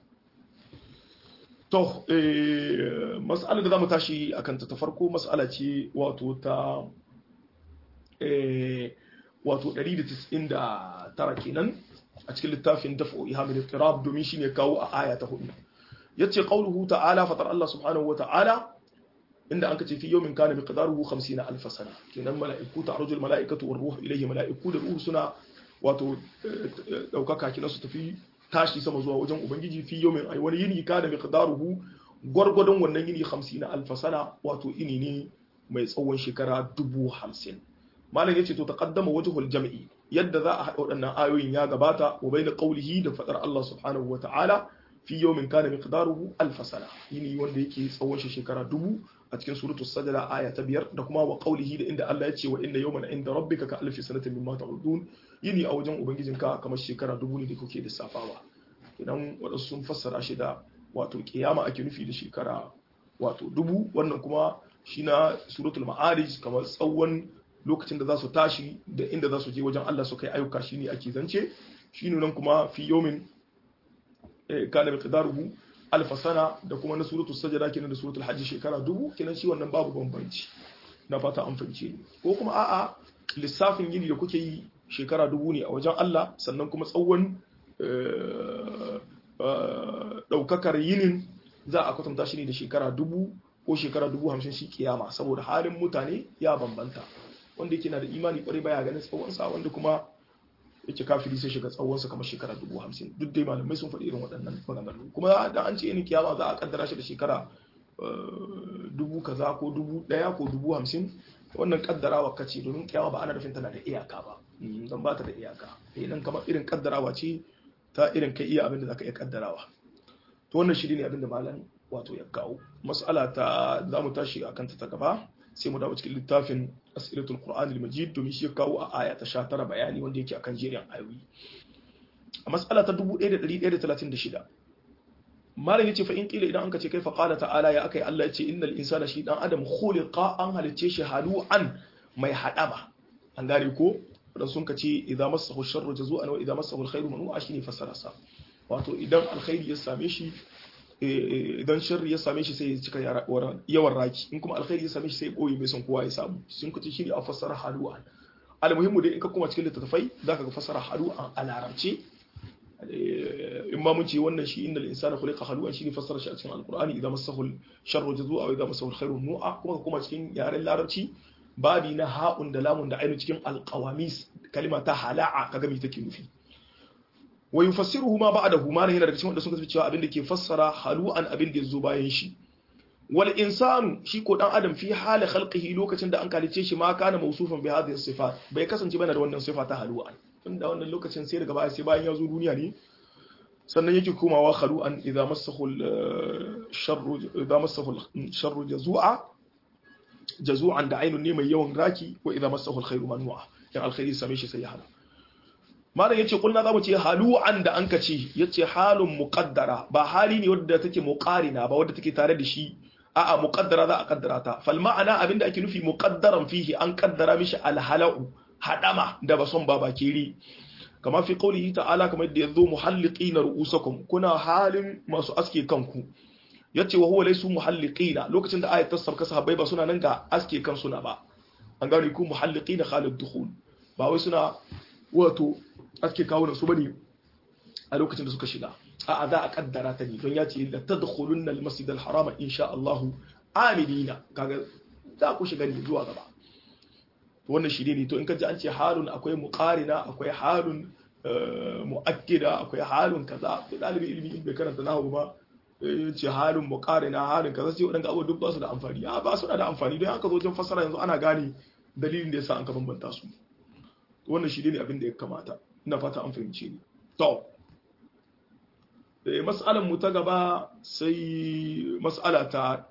To, mas'alar da za mu tashi a kanta ta farko mas'ala ce wato ta wato 199 kenan a cikin littafin dafo ihamil tirab domin shi ne kawo a aya ta hudu. Ya ce ƙaunuhu ta'ala fatar Allah subhanahu wa ta'ala inda an kace fi yawmin kana miqdaruhu 50 alf sana kenan mala'iku ta'rujul mala'ikatu war ruhu ilayhi mala'iku da ruhu suna wato daukaka kenan su tafi tashi sama zuwa wajen ubangiji fi yawmin ay wani yini kana miqdaruhu gwargwadon wannan yini 50 na alfasana wato ini ne mai tsawon shekara dubu hamsin malam yace to taqaddama wajhul jam'i yadda za a haɗa waɗannan ayoyin ya gabata wa bayna qawlihi da fadar Allah subhanahu wata'ala fi yawmin kana miqdaruhu alf sana yini wanda yake tsawon shi shekara dubu a cikin suratul sajda aya ta biyar da kuma wa qawlihi da inda Allah ya ce wa inna yawman inda rabbika ka alfi sanatin mimma ta'udun yini a wajen ubangijinka kamar shekara dubu ne da kuke lissafawa idan wadansu sun fassara shi da wato kiyama ake nufi da shekara wato dubu wannan kuma shi na suratul ma'arij kamar tsawon lokacin da za su tashi da inda za su je wajen Allah su kai ayyuka shine ake zance shi nan kuma fi yomin kana miqdaruhu alf sana da kuma na suratul sajda kenan da suratul hajj shekara dubu kenan shi wannan babu bambanci na fata an fahimce ni ko kuma a'a lissafin yini da kuke yi shekara dubu ne a wajen Allah sannan kuma tsawon daukakar yinin za a kwatanta shi ne da shekara dubu ko shekara dubu hamsin shi kiyama saboda halin mutane ya bambanta wanda yake na da imani kwarai baya ganin tsawonsa wanda kuma yake kafiri sai shiga tsawonsa kamar shekara dubu hamsin duk dai malamai sun faɗi irin waɗannan maganganu kuma da an ce yin kiyama za a kaddara shi da shekara dubu kaza ko dubu ɗaya ko dubu hamsin wannan kaddarawa kace domin kiyama ba ana nufin tana da iyaka ba don ba ta da iyaka idan kamar irin kaddarawa ce ta irin kai iya abin da zaka iya kaddarawa to wannan shi ne abin da malam wato ya kawo mas'ala ta za mu tashi a kanta ta gaba sai mu dawo cikin littafin asiratul qur'an al-majid domin shi ya kawo a aya ta 19 bayani wanda yake akan jerin ayoyi a mas'ala ta 1136 malam yace fa in kila idan anka ce kai fa qala ta'ala ya akai Allah yace innal insana shi dan adam khuliqa an halice shi halu'an mai hadama an gane ko dan sun kace idza massahu sharru jazu'an wa idza massahu alkhairu manu'a shine fasara sa wato idan alkhairi ya same shi idan sharri ya same shi sai ya cika yawan raki in kuma alkhairi ya same shi sai ya boye mai son kowa ya samu sun kace shine a fassara halu'an almuhimmu dai in ka kuma cikin littattafai zaka ga fassara halu'an a larabci in ma mun ce wannan shi innal insana khuliqa halu'an shine fassara shi a cikin alqur'ani idan masahu sharru jazua wa idan masahu alkhairu nu'a kuma ka kuma cikin yaren larabci babi na ha'un da lamun da ainu cikin alqawamis kalima ta hala'a kaga me take nufi wa yufassiruhu ma ba'dahu ma yana daga cikin wanda suka ce cewa abin da ke fassara halu'an abin da yazo bayan shi wal insanu shi ko dan adam fi hali khalqihi lokacin da an kalice shi ma kana mawsufan bi hadhihi sifat bai kasance bana da wannan sifa ta halu'an tunda wannan lokacin sai daga baya sai bayan ya zo duniya ne sannan yake komawa halu'an idza massahu sharru idza massahu sharru jazua jazu'an da ainun ne mai yawan raki wa idza massahu alkhairu manua dan alkhairi same shi sai ya hana malam yace kulna zamu ce halu'an da anka ce yace halun muqaddara ba hali ne wadda take muqarina ba wadda take tare da shi a'a muqaddara za a kaddara ta fal ma'ana abinda ake nufi muqaddaran fihi an kaddara mishi alhala'u hadama da bason baba kiri kama fi qawlihi ta'ala kamar yadda yazo muhalliqina ru'usakum kuna halin masu aske kanku yace wa huwa laysu muhalliqina lokacin da ayat ta sabka sahabbai ba suna nan ga aske kan suna ba an gane ku muhalliqina khalid dukhul ba wai suna wato aske kawunan su bane a lokacin da suka shiga a za a kaddara ta ne don ya ce da tadkhulun al-masjid al-haram insha Allah aminina kaga za ku shiga ne zuwa gaba to wannan shi ne to in ka ji an ce halun akwai muqarina akwai halun muakkida akwai halun kaza to dalibi ilimi in bai karanta nahwu ba ce halin muqarina halin kaza sai wadanda abubuwa duk ba su da amfani a ba su da amfani don haka zo wajen fasara yanzu ana gane dalilin da yasa an ka bambanta su wannan shi ne abin da ya kamata ina fata an fahimce ni to mas'alan mu ta gaba sai mas'ala ta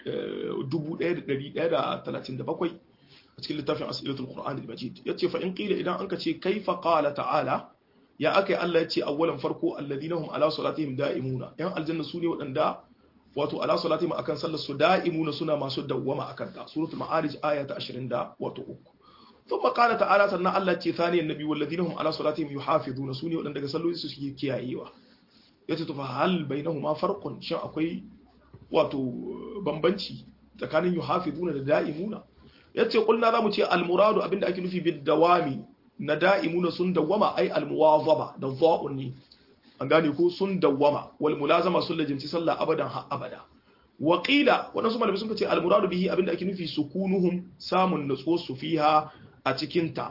1137 a cikin littafin asilatul qur'an al-majid yace fa in qila idan anka ce kaifa qala ta'ala ya akai Allah yace awwalan farko alladhina hum ala salatihim da'imuna yan aljanna su ne wadanda wato ala salatihim akan sallar su da'imuna suna masu dawwama akan ta suratul ma'arij aya ta 20 da wato uku ثم قال تعالى سنة الله تي ثاني النبي والذين هم على صلاتهم يحافظون سوني ودن daga salloli su suke kiyayewa yace to fa hal bainahuma farqun shin akwai wato bambanci tsakanin yuhafizuna da da'imuna yace kulna zamu ce al muradu abinda ake nufi bid dawami na da'imuna sun dawama ai al muwazaba da dha'un ne an gane ko sun dawama wal mulazama sun lajinci sallah abadan ha abada wa qila wadansu malamai sun ce al muradu bihi abinda ake nufi sukunuhum samun nutsuwa su fiha a cikinta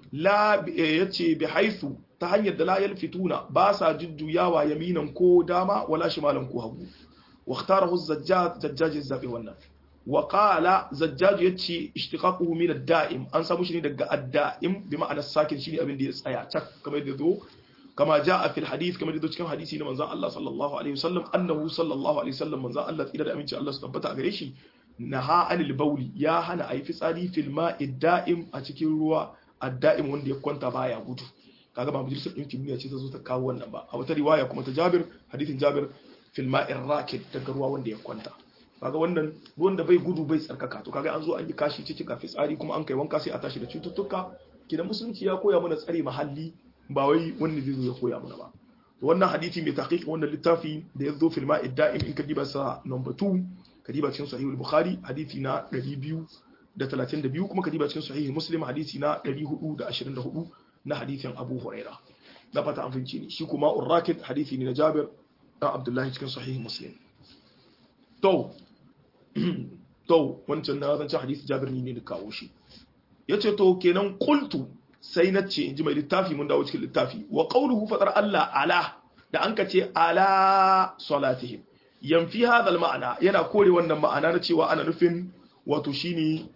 la yace bi haythu ta hanyar da la yalfituna ba sa jujjuyawa yaminan ko dama wala shimalan ko hagu wa ikhtarahu az-zajjaj zajjaj zabi wannan wa qala zajjaj yace ishtiqaquhu min ad-da'im an samu shi ne daga ad-da'im bi ma'ana sakin shi ne abin da ya tsaya tak kamar da zo kama jaa fil hadith kamar da cikin hadisi na manzon Allah sallallahu alaihi wasallam annahu sallallahu alaihi wasallam manzon Allah tsira da aminci Allah su tabbata a gare shi naha anil bauli ya hana ayi fitsari fil ma'i da'im a cikin ruwa ad-da'im wanda ya kwanta baya gudu kaga ba majalisar ɗinkin duniya ce ta zo ta kawo wannan ba a wata riwaya kuma ta Jabir hadithin Jabir fil ma'ir rakid daga ruwa wanda ya kwanta kaga wannan ruwan da bai gudu bai tsarkaka to kaga an zo an yi kashi ciki ga fitsari kuma an kai wanka sai a tashi da cututtuka kidan musulunci ya koya mana tsare mahalli ba wai wanda zai zo ya koya mana ba to wannan hadisi mai tahqiq wannan littafi da ya zo fil ma'id da'im in ka diba sa number 2 ka diba cikin sahih al-bukhari hadisi na 232 kuma ka diba cikin sahih muslim hadisi na 424 na hadisin abu huraira da fata an finci ne shi kuma urrakid hadisi ne na jabir dan abdullahi cikin sahih muslim to to wancan na zancen hadisi jabir ne da kawo shi yace to kenan qultu sai na ce inji mai littafi mun dawo cikin littafi wa qawluhu fadar Allah ala da an ce ala salatihim yanfi hadha ma'ana yana kore wannan ma'ana na cewa ana nufin wato shine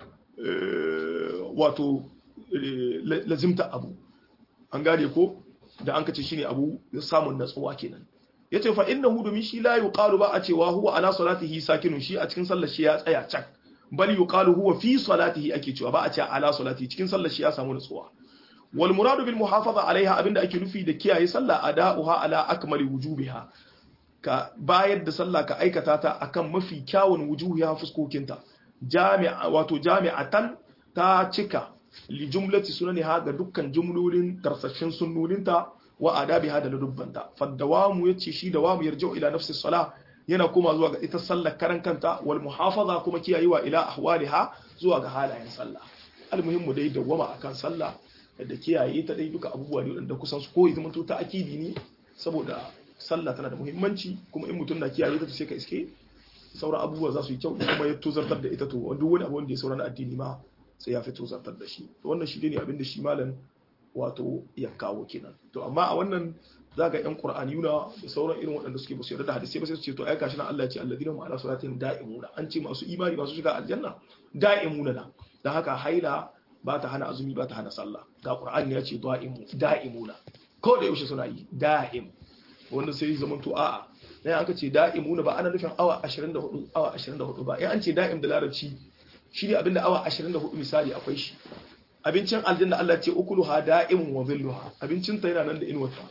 wato lazimta abu an gane ko da an kace shine abu samun natsuwa kenan yace fa innahu domin shi la yuqalu ba a cewa huwa ala salatihi sakinun shi a cikin sallar shi ya tsaya cak bal yuqalu huwa fi salatihi ake cewa ba a ce ala salatihi cikin sallar shi ya samu natsuwa wal muradu bil muhafaza alaiha abinda ake nufi da kiyaye sallah ada'uha ala akmali wujubiha ka bayar da sallah ka aikata ta akan mafi kyawun wujuhiha fuskokinta jami'a wato jami'atan ta cika li jumlati sunaniha ga dukkan jumlolin tarsashin sunnoninta wa adabiha da ludubbanta faddawamu yace shi dawamu yarji'u ila nafsi salah yana kuma zuwa ga ita sallar karan kanta wal muhafaza kuma kiyayewa ila ahwaliha zuwa ga halayen sallah almuhimmu dai dawama akan sallah da kiyaye ta dai duka abubuwa ne da kusan su ko idan mutum ta akidi ne saboda sallah tana da muhimmanci kuma in mutum na kiyaye ta sai ka iske sauran abubuwa za su yi kyau kuma ya tozartar da ita to duk wani abu wanda ya sauran addini ma sai ya fi tozartar da shi wannan shi ne abin da shi malam wato ya kawo kenan to amma a wannan zaga yan qur'aniyuna da sauran irin waɗanda suke ba su yarda da hadisi ba sai su ce to ai gashi nan Allah ya ce alladina ma'ala salatin da'imuna an ce masu imani masu shiga aljanna da'imuna na dan haka haila ba ta hana azumi ba ta hana sallah ga qur'ani ya ce da'imu da'imuna ko da yaushe suna yi da'im wanda sai zaman to a'a dan aka ce da'imuna ba ana nufin awa 24 awa 24 ba in an ce da'im da larabci shi ne abinda awa 24 misali akwai shi abincin aljanna Allah ce ukulu ha da'imun wa zilluha abincin ta yana nan da inuwarta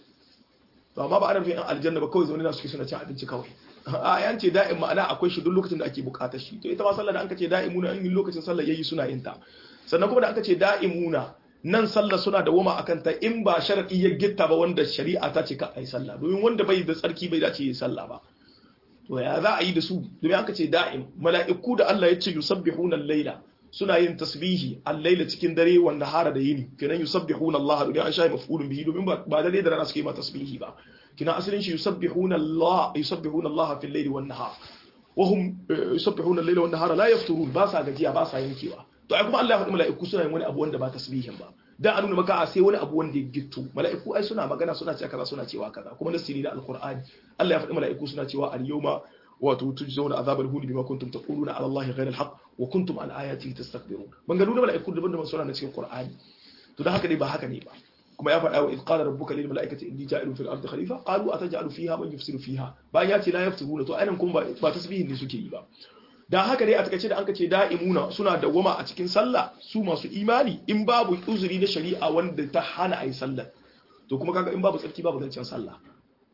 to amma ba ana nufin aljanna ba kawai zaune na suke suna cin abinci kawai a yan ce da'im ma'ana akwai shi duk lokacin da ake bukatar shi to ita ma sallah da anka ce da'imuna in lokacin sallah yayi suna yin ta sannan kuma da aka ce da'imuna nan sallah suna da wama akan ta in ba sharadi ya gitta ba wanda shari'a ta ce ka ai sallah domin wanda bai da tsarki bai dace yi sallah ba to ya za a yi da su domin aka ce da'im mala'iku da Allah ya ce yusabbihuna al-laila suna yin tasbihi al-laila cikin dare wanda hara da yini kenan yusabbihuna Allah domin an shayi maf'ulun bihi domin ba dare da rana suke ma tasbihi ba kina asalin shi yusabbihuna Allah yusabbihuna Allah fil layli wan nahar wa hum yusabbihuna al-laila wan nahara la yafturun ba sa gajiya ba sa yankewa to ai kuma Allah ya faɗi mala'iku suna yin wani abu wanda ba tasbihin ba dan a nuna maka a sai wani abu wanda ya gitto mala'iku ai suna magana suna cewa kaza suna cewa kaza kuma nasiri da alqur'ani Allah ya faɗi mala'iku suna cewa al-yawma wato tujzauna azabal huni bima kuntum taquluna ala allahi ghayra al-haq wa kuntum an ayatihi tastakbirun bangalu da mala'iku daban daban suna na cikin qur'ani to dan haka ne ba haka ne ba kuma ya faɗa wa idh qala rabbuka lil mala'ikati inni ja'ilun fil ardi khalifa qalu ataj'alu fiha man yufsidu fiha bayan ya ce la yaftiruna to ainihin kuma ba tasbihin ne suke yi ba dan haka dai a takaice da anka ce da'imuna suna dawwama a cikin sallah su masu imani in babu uzuri na shari'a wanda ta hana ayi sallah to kuma kaga in babu tsarki babu zancen sallah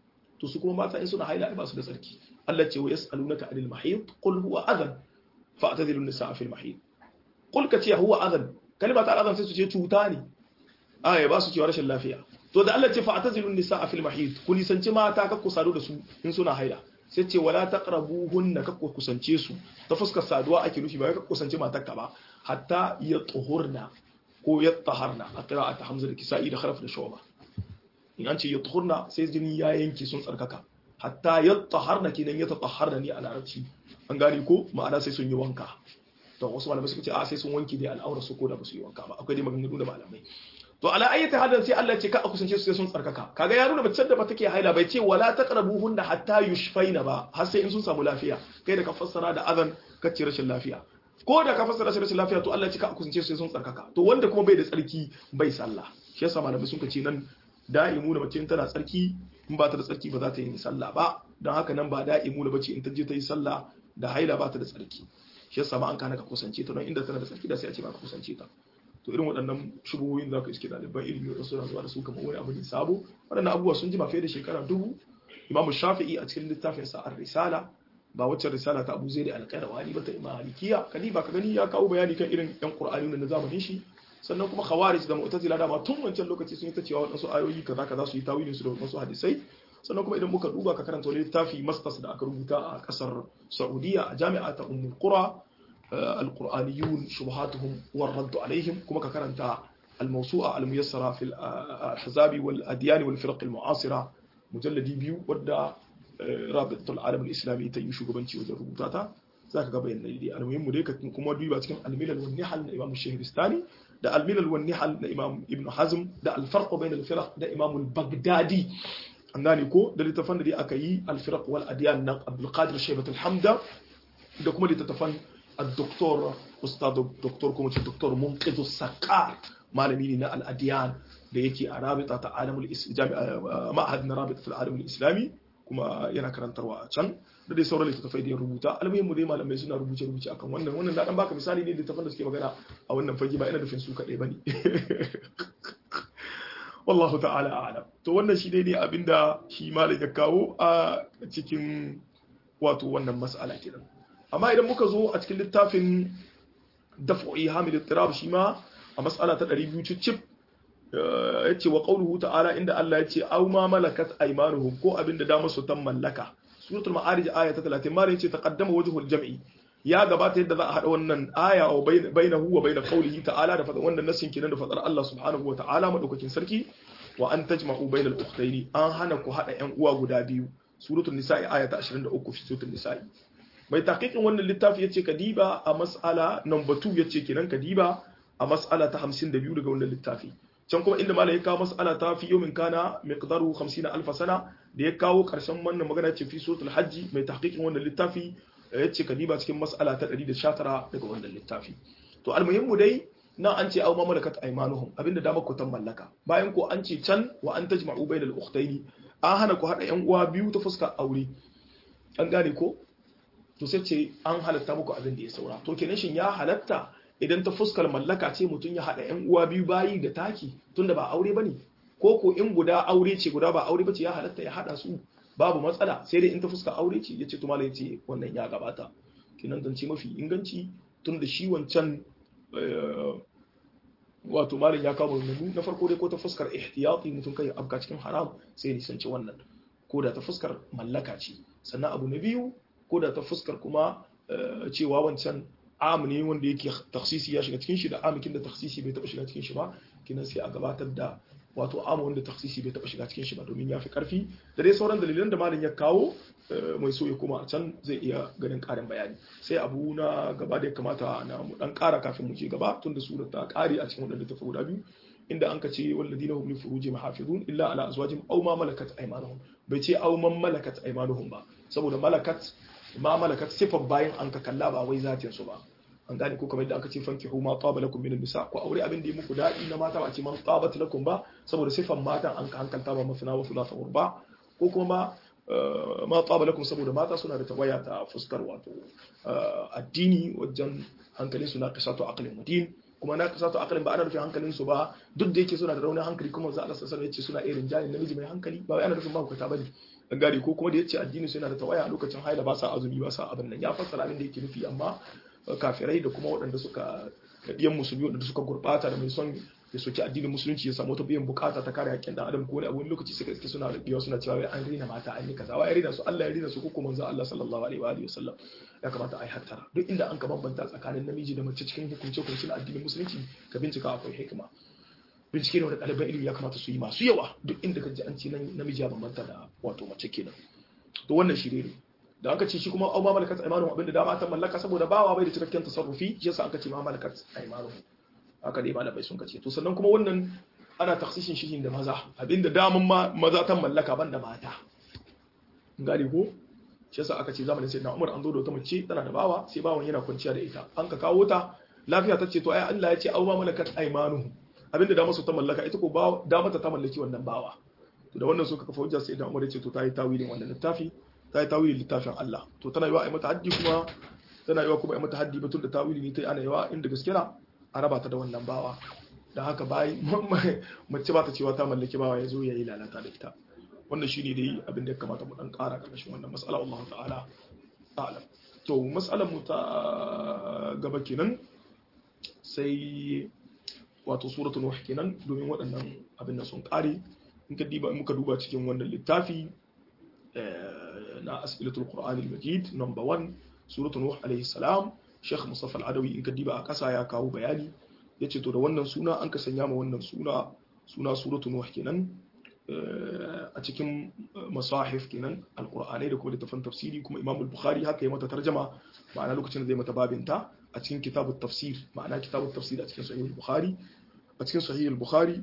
to su kuma mata in suna haila ba su da tsarki Allah ce wa yas'alunaka anil mahid qul huwa adhan fa'tadilu an-nisaa fil mahid qul ka ce huwa adhan kalma ta adhan sai su ce cuta ne aya ba su cewa rashin lafiya to da Allah ce fa'tadilu an-nisaa fil mahid ku nisanci mata ka ku sadu da su in suna haila sai ce wala taqrabuhunna ka ku kusance su ta fuskar saduwa ake nufi ba ka kusance matarka ba hatta ya tuhurna ko ya taharna a qira'at hamza da kisa'i da kharaf da shawba in an ce ya tuhurna sai jini ya yanke sun tsarkaka hatta ya taharna kenan ya tatahharna ne a larabci an gane ko ma'ana sai sun yi wanka to wasu malamai suka ce a sai sun wanke dai al'aura su ko da ba su yi wanka ba akwai dai maganganu da malamai to ala ayyata hadan sai Allah ya ce ka a kusance su sai sun tsarkaka kaga ya nuna mace da ba take haila bai ce wala taqrabuhunna hatta yushfaina ba har sai in sun samu lafiya kai da ka fassara da azan ka ce rashin lafiya ko da ka fassara shi rashin lafiya to Allah ya ce ka a kusance su sai sun tsarkaka to wanda kuma bai da tsarki bai sallah shi yasa malamai sun ce nan da'imu da mace tana tsarki in ba ta da tsarki ba za ta yi sallah ba don haka nan ba da'imu da bace in ta je ta yi sallah da haila ba ta da tsarki shi yasa ma an kana ka kusance ta don inda tana da tsarki da sai a ce ba ka kusance ta to irin waɗannan shubuhoyin za ka iske ɗaliban ilimi da suna zuwa da su kamar wani abu ne sabo waɗannan abubuwa sun jima fiye da shekara dubu imamu shafi'i a cikin littafin sa ar-risala ba wacce risala ta abu zaidi al-qayrawani ba ta imam malikiya kadi ba ka gani ya kawo bayani kan irin yan qur'ani na zamanin shi sannan kuma khawarij da mu'tazila da ma tun wancan lokaci sun yi ta cewa waɗansu ayoyi kaza kaza su yi tawilin su da wasu hadisai sannan kuma idan muka duba ka karanta wani littafi masters da aka rubuta a kasar saudiya a jami'a ta ummul qura القرآنيون شبهاتهم والرد عليهم كما كرنت الموسوعة الميسرة في الأحزاب والأديان والفرق المعاصرة مجلد بيو ودى رابطة العالم الإسلامي تيشو قبنتي وجه ربوتاتا ذاك قبين نيدي المهم ديك كما دويبا تكن الملل والنحل لإمام الشهرستاني ده الملل والنحل لإمام ابن حزم ده الفرق بين الفرق ده إمام البغدادي عندنا كو ده لتفن دي أكيي الفرق والأديان عبد القادر شيبة الحمدة ده كما لتتفن الدكتور استاذ دكتور kuma ce doktor munqidhu sakar malami ne na al-adiyan da yake a rabita ta alamul islami ma'ahad na rabita fil alamul islami kuma yana karantarwa a can da dai sauran littattafai da ya rubuta almuhimmu dai malamai suna rubuce rubuce akan wannan wannan da dan baka misali ne littattafan da suke magana a wannan fage ba ina nufin su kadai bane wallahu ta'ala a'lam to wannan shi dai ne abinda shi malam ya kawo a cikin wato wannan mas'ala kenan amma idan muka zo a cikin littafin daf'i hamil ittirab shi ma a mas'ala ta 200 cicip yace wa qawluhu ta'ala inda Allah yace aw ma malakat aymanuhum ko abinda da musu tan mallaka suratul ma'arij aya ta 30 mare yace taqaddama wajhul jam'i ya gabata yadda za a hada wannan aya wa bainahu wa bain qawlihi ta'ala da fadan wannan nasin kinan da fadar Allah subhanahu wa ta'ala madaukakin sarki wa an tajma'u bainal ukhtaini an hana ku hada yan uwa guda biyu suratul nisa'i aya ta 23 fi suratul nisa'i mai taqiqin wannan littafi yace kadiba a mas'ala number 2 yace kenan kadiba a mas'ala ta 52 daga wannan littafi can kuma inda malai ya kawo mas'ala ta fi yawmin kana miqdaru 50 alf sana da ya kawo karshen wannan magana ce fi suratul hajji mai tahqiqin wannan littafi yace kadiba cikin mas'ala ta 119 daga wannan littafi to almuhimmu dai nan an ce aw ma malakat aymanuhum abinda da ku tan mallaka bayan ko an ce can wa an tajma'u bainal ukhtaini an hana ku hada yan uwa biyu ta fuskar aure an gane ko to sai ce an halatta muku abin da ya saura to kenan shin ya halatta idan ta fuskar mallaka ce mutum ya haɗa yan uwa biyu bayi da taki tunda ba aure bane ko ko in guda aure ce guda ba aure bace ya halatta ya haɗa su babu matsala sai dai in ta fuskar aure ce yace to malai ce wannan ya gabata kenan zance mafi inganci tunda shi wancan wato malin ya kawo maganganu na farko dai ko ta fuskar ihtiyati mutum kai abka cikin haram sai nisanci wannan ko da ta fuskar mallaka ce sannan abu na biyu ko da ta fuskar kuma cewa wancan am ne wanda yake taksisi ya shiga cikin shi da amikin da taksisi bai taba shiga cikin shi ba kinan sai a gabatar da wato am wanda taksisi bai taba shiga cikin shi ba domin ya fi karfi da dai sauran dalilan da malin ya kawo mai so ya koma a can zai iya ganin karin bayani sai abu na gaba da ya kamata na mu dan kara kafin mu je gaba tunda sura ta kare a cikin wadanda ta guda biyu inda an ka ce walladina hum li furujihim hafizun illa ala azwajihim aw ma malakat aymanuhum bai ce aw man malakat aymanuhum ba saboda malakat ma malakat sifar bayan an ka kalla ba wai zatin su ba an gane ko kamar yadda aka ce fankihu ma taba lakum min nisa ko aure abin da ya muku dadi na mata ba ce man tabat lakum ba saboda sifar matan an ka hankalta ba mafina wa thulatha urba ko kuma ma taba lakum saboda mata suna da tawaya ta fuskar wato addini wajen hankalin su na kasatu aqlin mudin kuma na kasatu aqlin ba ana nufin hankalin su ba duk da yake suna da raunin hankali kuma za a rasa sanar yace suna irin jani namiji mai hankali ba wai ana nufin ba ku ta bane gari ko kuma da yace addini su yana da tawaya a lokacin haila ba sa azumi ba sa abin nan ya fassara abin da yake nufi amma kafirai da kuma waɗanda suka ɗiyan musulmi waɗanda suka gurɓata da mai son ya soki addinin musulunci ya samu wata biyan bukata ta kare haƙƙin ɗan adam ko wani abu wani lokaci suka iske suna da biyawa suna cewa an rina mata an yi kaza wa ya rina su Allah ya rina su ko manzo Allah sallallahu alaihi wa alihi wasallam ya kamata a yi hattara duk inda an ka bambanta tsakanin namiji da mace cikin hukunce hukuncin addinin musulunci ka bincika akwai hikima bincike ne wanda ɗaliban ilimi ya kamata su yi masu yawa duk inda ka ji an ce namiji ya bambanta da wato mace kenan to wannan shi ne da aka ce shi kuma au ma malakat aymanuhum abinda dama ta mallaka saboda bawa bai da cikakken tasarrufi shi yasa aka ce ma malakat aymanuhum haka dai malamai sun kace to sannan kuma wannan ana taksishin shi da maza abinda daman ma maza ta mallaka ban da mata gane ko shi yasa aka ce zamanin sayyidina Umar an zo da wata mace tana da bawa sai bawan yana kwanciya da ita an ka kawo ta lafiya ta ce to ai Allah ya ce au ma malakat aymanuhum abinda da masu ta mallaka ita ko da mata ta mallaki wannan bawa to da wannan suka kafa hujja sai da Umar ya ce to ta yi tawilin wannan littafi ta yi tawilin littafin Allah to tana yiwa ai mata haddi kuma tana yiwa kuma ai mata haddi batun da tawili ne ta ana yiwa inda gaske na a raba ta da wannan bawa da haka bai mace ba ta cewa ta mallaki bawa ya zo ya yi lalata da ita wannan shine dai abin da ya kamata mu dan ƙara ƙarƙashin wannan mas'ala Allah ta'ala a'lam to mas'alar mu ta gaba kenan sai wato suratul nuh kenan domin waɗannan abin da sun ƙare in ka diba muka duba cikin wannan littafi na as'ilatul qur'an al-majid number 1 suratul nuh alayhi salam Sheikh Mustafa al-Adawi in ka diba a ƙasa ya kawo bayani yace to da wannan suna an ka sanya ma wannan suna suna suratul nuh kenan a cikin masahif kenan alqur'anai da kuma littafin tafsiri kuma Imam al-Bukhari haka ya mata tarjama ma'ana lokacin da zai mata babinta a cikin kitabut tafsir ma'ana kitabut tafsir a cikin sahih al-Bukhari a cikin sahih al-Bukhari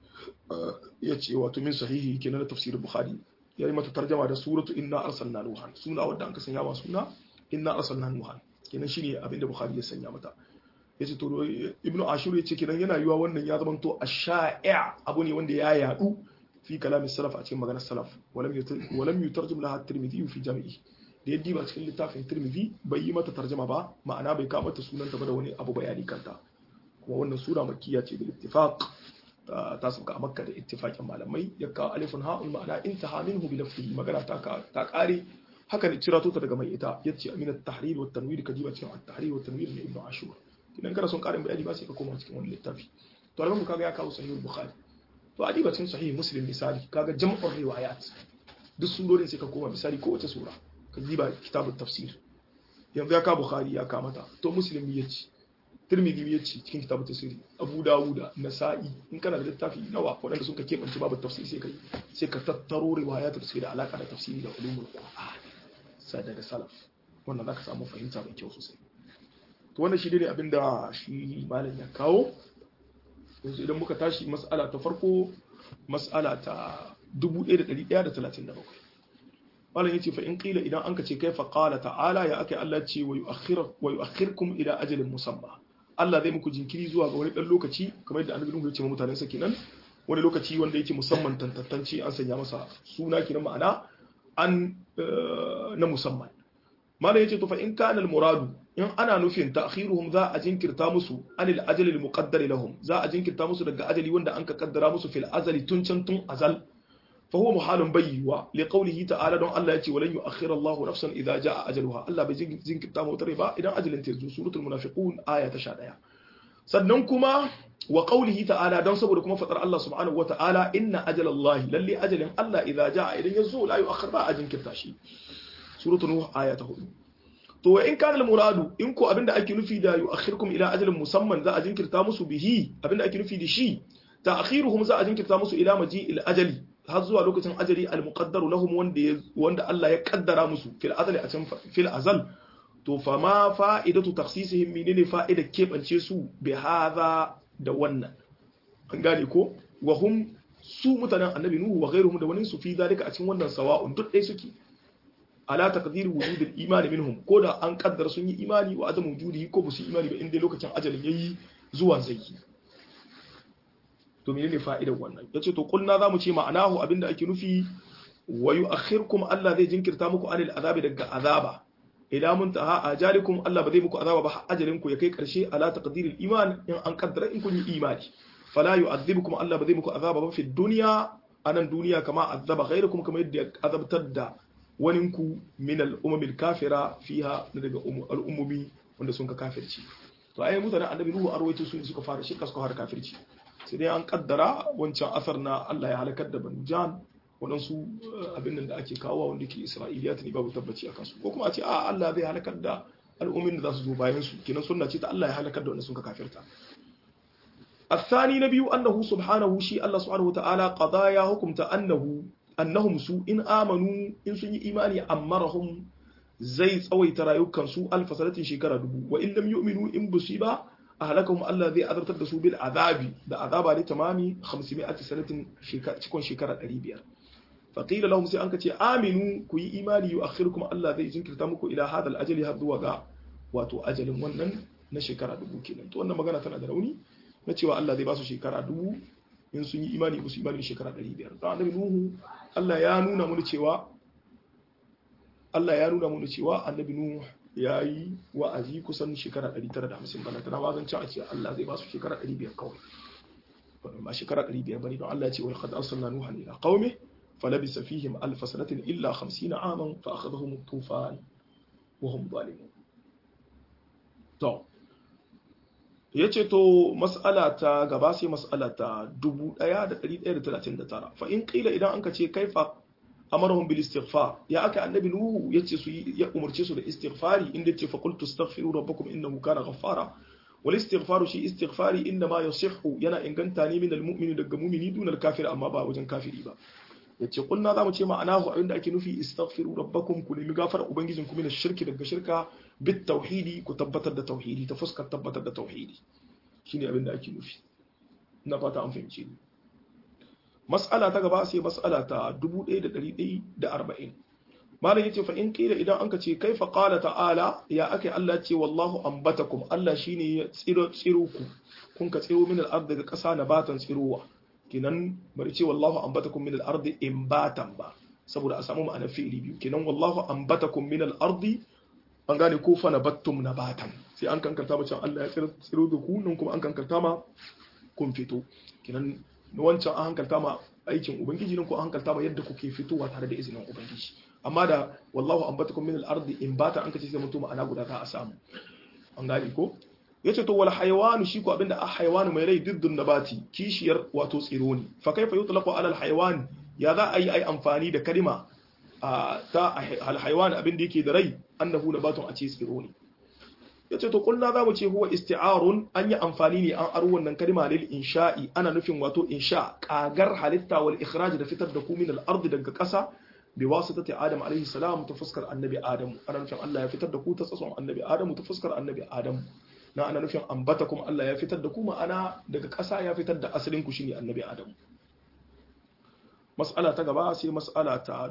ya ce wato min sahihi kenan na tafsir al-Bukhari ya yi mata tarjama da suratu inna arsalna nuhan suna wadda an ka sanya wa suna inna arsalna nuhan kenan shine abin da Bukhari ya sanya mata yace to ibnu ashur yace kenan yana yiwa wannan ya zama to ash-sha'i' abu ne wanda ya yadu في كلام السلف أتكلم مجال السلف ولم ولم يترجم لها الترمذي في جامعه da yadda ba cikin littafin tirmidhi bai yi mata tarjama ba ma'ana bai kama ta sunanta ba da wani abu bayani kanta kuma wannan sura makkiya ce bil ittifaq ta sauka a makka da ittifaqin malamai ya kawo alifun ha'ul ma'ana intaha minhu bi lafzihi magana ta ta kare haka ne cirato ta daga mai ita yace amin at-tahrir wa tanwir ka jiba cikin at-tahrir wa tanwir ne ibnu ashur idan kana son karin bayani ba sai ka koma cikin wani littafi to alhamdu kaga ya kawo sahih bukhari to a diba cikin sahih muslim misali kaga jam'ur riwayat duk surorin sai ka koma misali ko wace sura ka diba kitabut tafsir yanzu ya ka bukhari ya ka mata to muslim ya ce tirmidhi ya ce cikin kitabut tafsir abu dawuda nasa'i in kana da littafi nawa waɗanda sun ka keɓance babu tafsir sai ka yi sai ka tattaro riwayat da suke da alaka da tafsiri da ulumul qur'an sai daga salaf wannan zaka samu fahimta mai kyau sosai to wannan shi ne abinda shi malam ya kawo yanzu idan muka tashi mas'ala ta farko mas'ala ta 1137 malam yace fa in qila idan anka ce kaifa qala ta'ala ya akai Allah ce wa yu'akhir wa yu'akhirkum ila ajalin musamma Allah zai muku jinkiri zuwa ga wani dan lokaci kamar yadda annabi Nuhu ya ce wa mutanen sa kenan wani lokaci wanda yake musamman tantantanci an sanya masa suna kenan ma'ana an na musamman malam yace to fa in kana al muradu in ana nufin ta'khiruhum za a jinkirta musu anil ajali al muqaddar lahum za a jinkirta musu daga ajali wanda an ka kaddara musu fil azali tun can tun azal fa huwa muhalun bayyiwa li qawlihi ta'ala don Allah yace walan yu'akhkhira Allahu nafsan idza jaa ajaluha Allah bai jinkirta mu tare ba idan ajalin ta zo suratul munafiqun aya ta 11 sannan kuma wa qawlihi ta'ala don saboda kuma fatar Allah subhanahu wata'ala inna ajalallahi lalle ajalin Allah idza jaa idan yazo la yu'akhkhir ba a jinkirta shi suratul nuh aya ta 4 to wa in kana muradu in ko abinda ake nufi da yu'akhirkum ila ajalin musamman za a jinkirta musu bihi abinda ake nufi da shi ta'khiruhum za a jinkirta musu ila maji'il ajali har zuwa lokacin ajali al-muqaddaru lahum wanda wanda Allah ya kaddara musu fil azali a can fil azal to fa ma fa'idatu takhsisihim menene fa'ida kebance su bi hadha da wannan an gane ko wa hum su mutanen annabi nuhu wa ghairuhum da wani su fi zalika a cikin wannan sawa'un duk dai suke ala taqdir wujud al-iman minhum ko da an kaddara sun yi imani wa adam wujudihi ko ba su imani ba inda lokacin ajalin yayi zuwa zai to menene fa'idar wannan yace to kulna zamu ce ma'anahu abinda ake nufi wa yu'akhirkum Allah zai jinkirta muku anil azabi daga azaba idan mun taha ajalikum Allah ba zai muku azaba ba ajalin ku ya kai karshe ala taqdiril iman in an kaddara in kun yi imani fala yu'adhibukum Allah ba zai muku azaba ba fi dunya anan duniya kama azaba ghairukum kama yadda azabtar da waninku min al-umamil kafira fiha daga al'ummomi wanda sun ka kafirci to ai mutanen annabi nuhu arwaito su suka fara shirka suka fara kafirci sai dai an kaddara wancan asar na Allah ya halakar da banu jan waɗansu abin da ake kawo wanda ke isra'iliyat ne babu tabbaci a kansu ko kuma a ce a Allah zai halakar da al'ummin da za su zo bayan su kenan sunna ce ta Allah ya halakar da wanda sun ka kafirta الثاني نبي أنه سبحانه شيء الله سبحانه وتعالى قضايا حكمت أنه annahum su in amanu in sun yi imani ammarahum zai tsawaita rayukan su alfa sanatin shekara dubu wa in lam yu'minu in busu ba ahlakahum Allah zai azabtar da su bil azabi da azaba ne tamami 500 sanatin cikon shekara 500 faqila lahum sai an ka ce aminu ku yi imani yu'akhirukum Allah zai jinkirta muku ila hadal ajali har zuwa ga wato ajalin wannan na shekara dubu kenan to wannan magana tana da rauni na cewa Allah zai ba su shekara dubu in sun yi imani ba su imani shekara 500 don annabi nuhu Allah ya nuna mu cewa Allah ya nuna mu cewa annabi nuhu ya yi wa'azi kusan shekara 950 bana tana wazan cewa ce Allah zai ba su shekara 500 kawai ba shekara 500 bane don Allah ya ce wa qad arsalna nuhan ila qaumi falabisa fihim alf sanatin illa 50 aman fa akhadhahum at-tufan wa hum zalimun to ya ce to mas'ala ta gaba sai mas'ala ta 1139 fa in qila idan anka ce kaifa amarahum bil istighfar ya aka annabi nuhu yace su ya umarce su da istighfari inda yace fa qultu astaghfiru rabbakum innahu kana ghaffara wal istighfaru shi istighfari inda ma yasihhu yana inganta ne min al mu'mini daga mu'mini dun al kafir amma ba wajen kafiri ba yace kunna zamu ce ma'anahu abinda ake nufi istaghfiru rabbakum ku nemi gafara ubangijin ku min shirki daga shirka bit tauhidi ku tabbatar da tauhidi ta fuskar tabbatar da tauhidi shine abinda ake nufi ina fata an fahimce ni mas'ala ta gaba sai mas'ala ta 1140 malam yace fa in kila idan anka ce kaifa qala ta'ala ya akai Allah ce wallahu ambatakum Allah shine ya tsiro tsiro ku kun ka tsiro min al-ard daga kasa nabatan tsirowa kinan bari ce wallahu ambatakum min al-ardi imbatan ba saboda a samu ma'anar fi'ili biyu kinan wallahu ambatakum min al-ardi an gane ko fa nabattum nabatan sai an kankanta macen Allah ya tsiro da ku nan kuma an kankanta ma kun fito kinan wancan an hankalta ma aikin ubangiji nan ko an hankalta ma yadda kuke fitowa tare da izinin ubangiji amma da wallahu ambatakum min al-ardi imbatan an kace sai mutum ma'ana guda za a samu an gane ko yace to wal hayawan shi ko abinda a hayawan mai rai diddun nabati kishiyar wato tsiro ne fa kaifa yutlaqu ala al hayawan ya za a yi ai amfani da kalima ta al hayawan abinda yake da rai annahu nabatun a ce tsiro ne yace to kullu za mu ce huwa isti'arun an yi amfani ne an aro wannan kalima lil insha'i ana nufin wato insha kagar halitta wal ikhraj da fitar da ku min al ardi daga kasa bi wasitati adam alaihi salam ta fuskar annabi adam ana nufin Allah ya fitar da ku ta tsatson annabi adam ta fuskar annabi adam na ana nufin ambata kuma Allah ya fitar da ku ma'ana daga ƙasa ya fitar da asalin ku shine annabi Adam mas'ala ta gaba sai mas'ala ta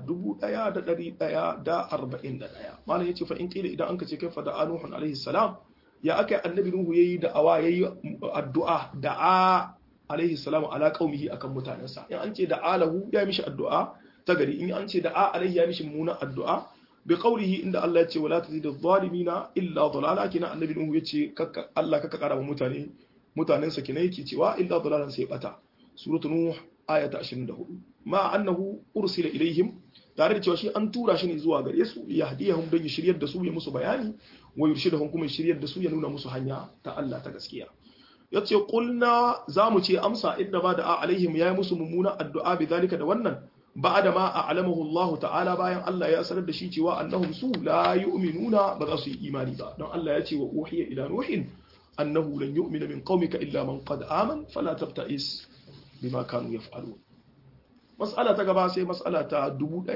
1141 malam yace fa in kila idan an kace kaifa da Nuhu alaihi salam ya aka annabi Nuhu yayi da awa yayi addu'a da alaihi salam ala qaumihi akan mutanensa in an ce da alahu ya mishi addu'a ta gari in an ce da alaihi ya mishi muna addu'a bi qawlihi inda Allah ya ce wala tazidu adh-dhalimina illa dhalala kina annabi nuhu yace kakka Allah kaka kara wa mutane mutanen sa kina yake cewa illa dhalalan sai bata suratu nuh aya ta 24 ma annahu ursila ilaihim tare da cewa shi an tura shi ne zuwa gare su ya hadiyahum don ya shiryar da su ya musu bayani wa yurshidahum kuma ya shiryar da su ya nuna musu hanya ta Allah ta gaskiya yace qulna zamu ce amsa inda ba da alaihim yayi musu mummuna addu'a bi zalika da wannan بعد ما أعلمه الله تعالى bayan Allah ya sanar da shi cewa annahum su la yu'minuna ba za su yi imani ba don Allah ya ce wa uhiya ila nuhin annahu lan yu'mina min qaumika illa man qad aman fala tabta'is bima kanu yaf'alun mas'ala ta gaba sai mas'ala ta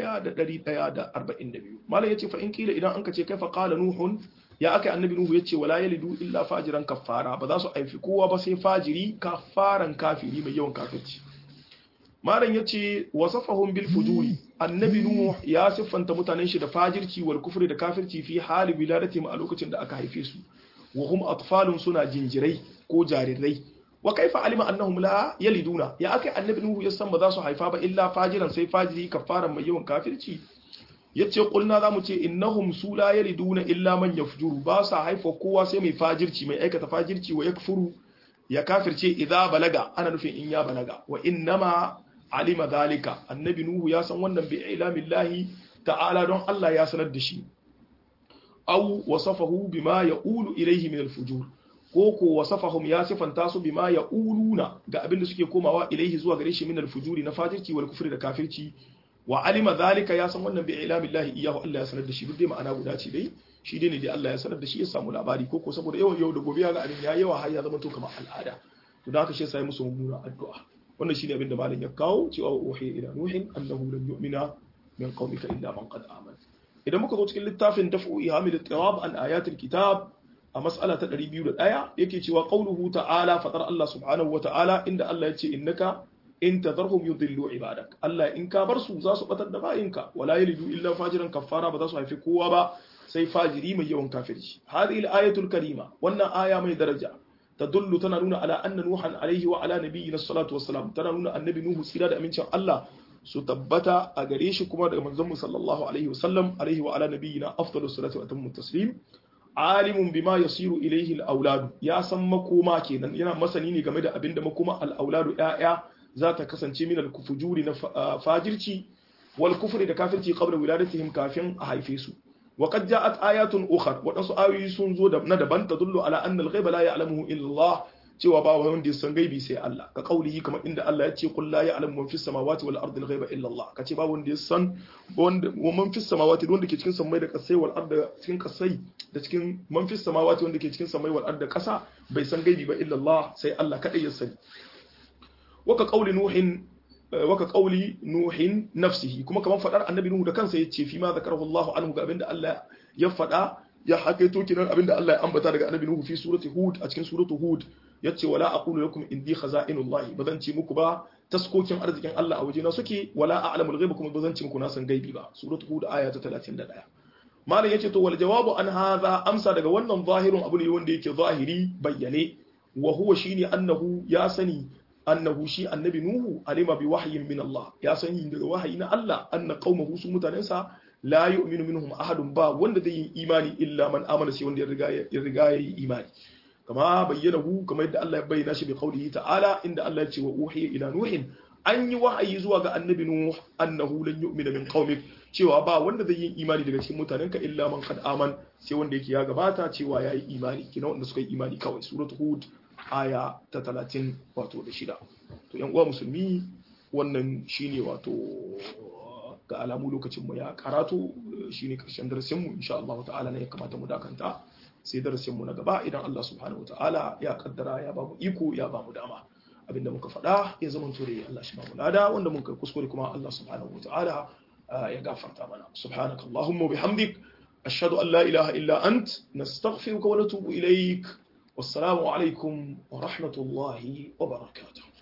1142 malam yace fa in kila idan an kace kaifa qala nuhun ya aka annabi nuhu yace wala yalidu illa fajiran kaffara ba za su aifi kowa ba sai fajiri kafaran kafiri mai yawan kafirci malam yace wasafahum bil fujuri annabi nuh ya siffanta mutanen shi da fajirci wal kufri da kafirci fi hali wiladatihim a lokacin da aka haife su wa hum atfalun suna jinjirai ko jarirai wa kaifa alima annahum la yaliduna ya akai annabi nuh ya san ba za su haifa ba illa fajiran sai fajiri kafaran mai yawan kafirci yace kulna zamu ce innahum su la yaliduna illa man yafjuru ba sa haifa kowa sai mai fajirci mai aikata fajirci wa yakfuru ya kafirce idza balaga ana nufin in ya balaga wa innama alima zalika annabi nuhu ya san wannan bi ilamillahi ta'ala don Allah ya sanar da shi aw wasafahu bima yaqulu ilayhi min al-fujur ko ko wasafahum ya sifanta su bima yaquluna ga abin da suke komawa ilayhi zuwa gare shi min al-fujuri na fajirci wal kufri da kafirci wa alima zalika ya san wannan bi ilamillahi iyahu Allah ya sanar da shi duk dai ma'ana guda ce dai shi dai ne dai Allah ya sanar da shi ya samu labari ko ko saboda yawan yau da gobe ya ga abin ya yawa har ya zama to kamar al'ada to da haka shi sai musu mummuna addu'a wannan shine abin da malam ya kawo cewa uhiya ila nuhin annahu lam yu'mina min qaumika illa man qad amana idan muka zo cikin littafin daf'u ihamil ittirab an ayatil kitab a mas'ala ta 201 yake cewa qauluhu ta'ala fatar Allah subhanahu wa ta'ala inda Allah ya ce innaka in tadharhum yudillu ibadak Allah in ka bar su za su batar da bayinka wala yalidu illa fajiran kaffara ba za su haifi kowa ba sai fajiri mai yawan kafirci hadhihi al-ayatul karima wannan aya mai daraja tadullu tana nuna ala anna nuhan alaihi wa ala nabiyina salatu wassalam tana nuna annabi nuhu sira da amincin Allah su tabbata a gare shi kuma daga manzon mu sallallahu alaihi wasallam alaihi wa ala nabiyina afdalus salatu wa atammu taslim alimun bima yasiru ilaihi al-aulad ya san makoma kenan yana masani ne game da abinda makoma al-auladu ya'ya za ta kasance min al-kufujuri na fajirci wal kufri da kafirci qabla wiladatihim kafin a haife su wa qad ja'at ayatun ukhra wadansu ayoyi sun zo da na daban tadullu ala anna al-ghaiba la ya'lamuhu illa Allah cewa ba wanda ya san gaibi sai Allah ka kaulihi kamar inda Allah ya ce qul la ya'lamu man fis samawati wal ardi al-ghaiba illa Allah kace ba wanda ya san wanda man fis samawati wanda ke cikin samai da kasai wal ardi cikin kasai da cikin man fis samawati wanda ke cikin samai wal ardi kasa bai san gaibi ba illa Allah sai Allah kadai ya sani waka qauli nuhin waka qauli nuhin nafsihi kuma kamar fadar annabi nuhu da kansa yace fi ma zakarahu Allah anhu ga abinda Allah ya fada ya hakaito kinan abinda Allah ya ambata daga annabi nuhu fi surati hud a cikin suratu hud yace wala aqulu lakum indi khaza'inullah bazan ce muku ba taskokin arzikin Allah a wajena suke wala a'lamul ghaiba kuma bazan ce muku na san gaibi ba suratu hud aya ta 31 malam yace to wal jawabu an hadha amsa daga wannan zahirun abu ne wanda yake zahiri bayyane wa huwa shine annahu ya sani annahu shi annabi nuhu alima bi wahyin min Allah ya sani daga wahayi na Allah anna qaumahu su mutanensa la yu'minu minhum ahadun ba wanda zai yi imani illa man amana sai wanda ya riga ya riga ya yi imani kama bayyana hu kamar yadda Allah ya bayyana shi bi qaulihi ta'ala inda Allah ya ce wa uhiya ila nuhin an yi wahayi zuwa ga annabi nuh annahu lan yu'mina min qaumik cewa ba wanda zai yi imani daga cikin mutanenka illa man qad aman sai wanda yake ya gabata cewa yayi imani kina wanda suka yi imani kawai suratul hud aya ta talatin wato da shida to yan uwa musulmi wannan shine wato ga alamu lokacin mu ya karatu shine karshen darasin mu insha Allah ta'ala ne ya kamata mu dakanta sai darasin mu na gaba idan Allah subhanahu ta'ala ya kaddara ya ba mu iko ya ba mu dama abinda muka faɗa ya zama tore Allah shi ba mu lada wanda mun kai kuskure kuma Allah subhanahu ta'ala ya gafarta mana subhanakallahumma bihamdik ashhadu an la ilaha illa ant nastaghfiruka wa natubu ilaik والسلام عليكم ورحمة الله وبركاته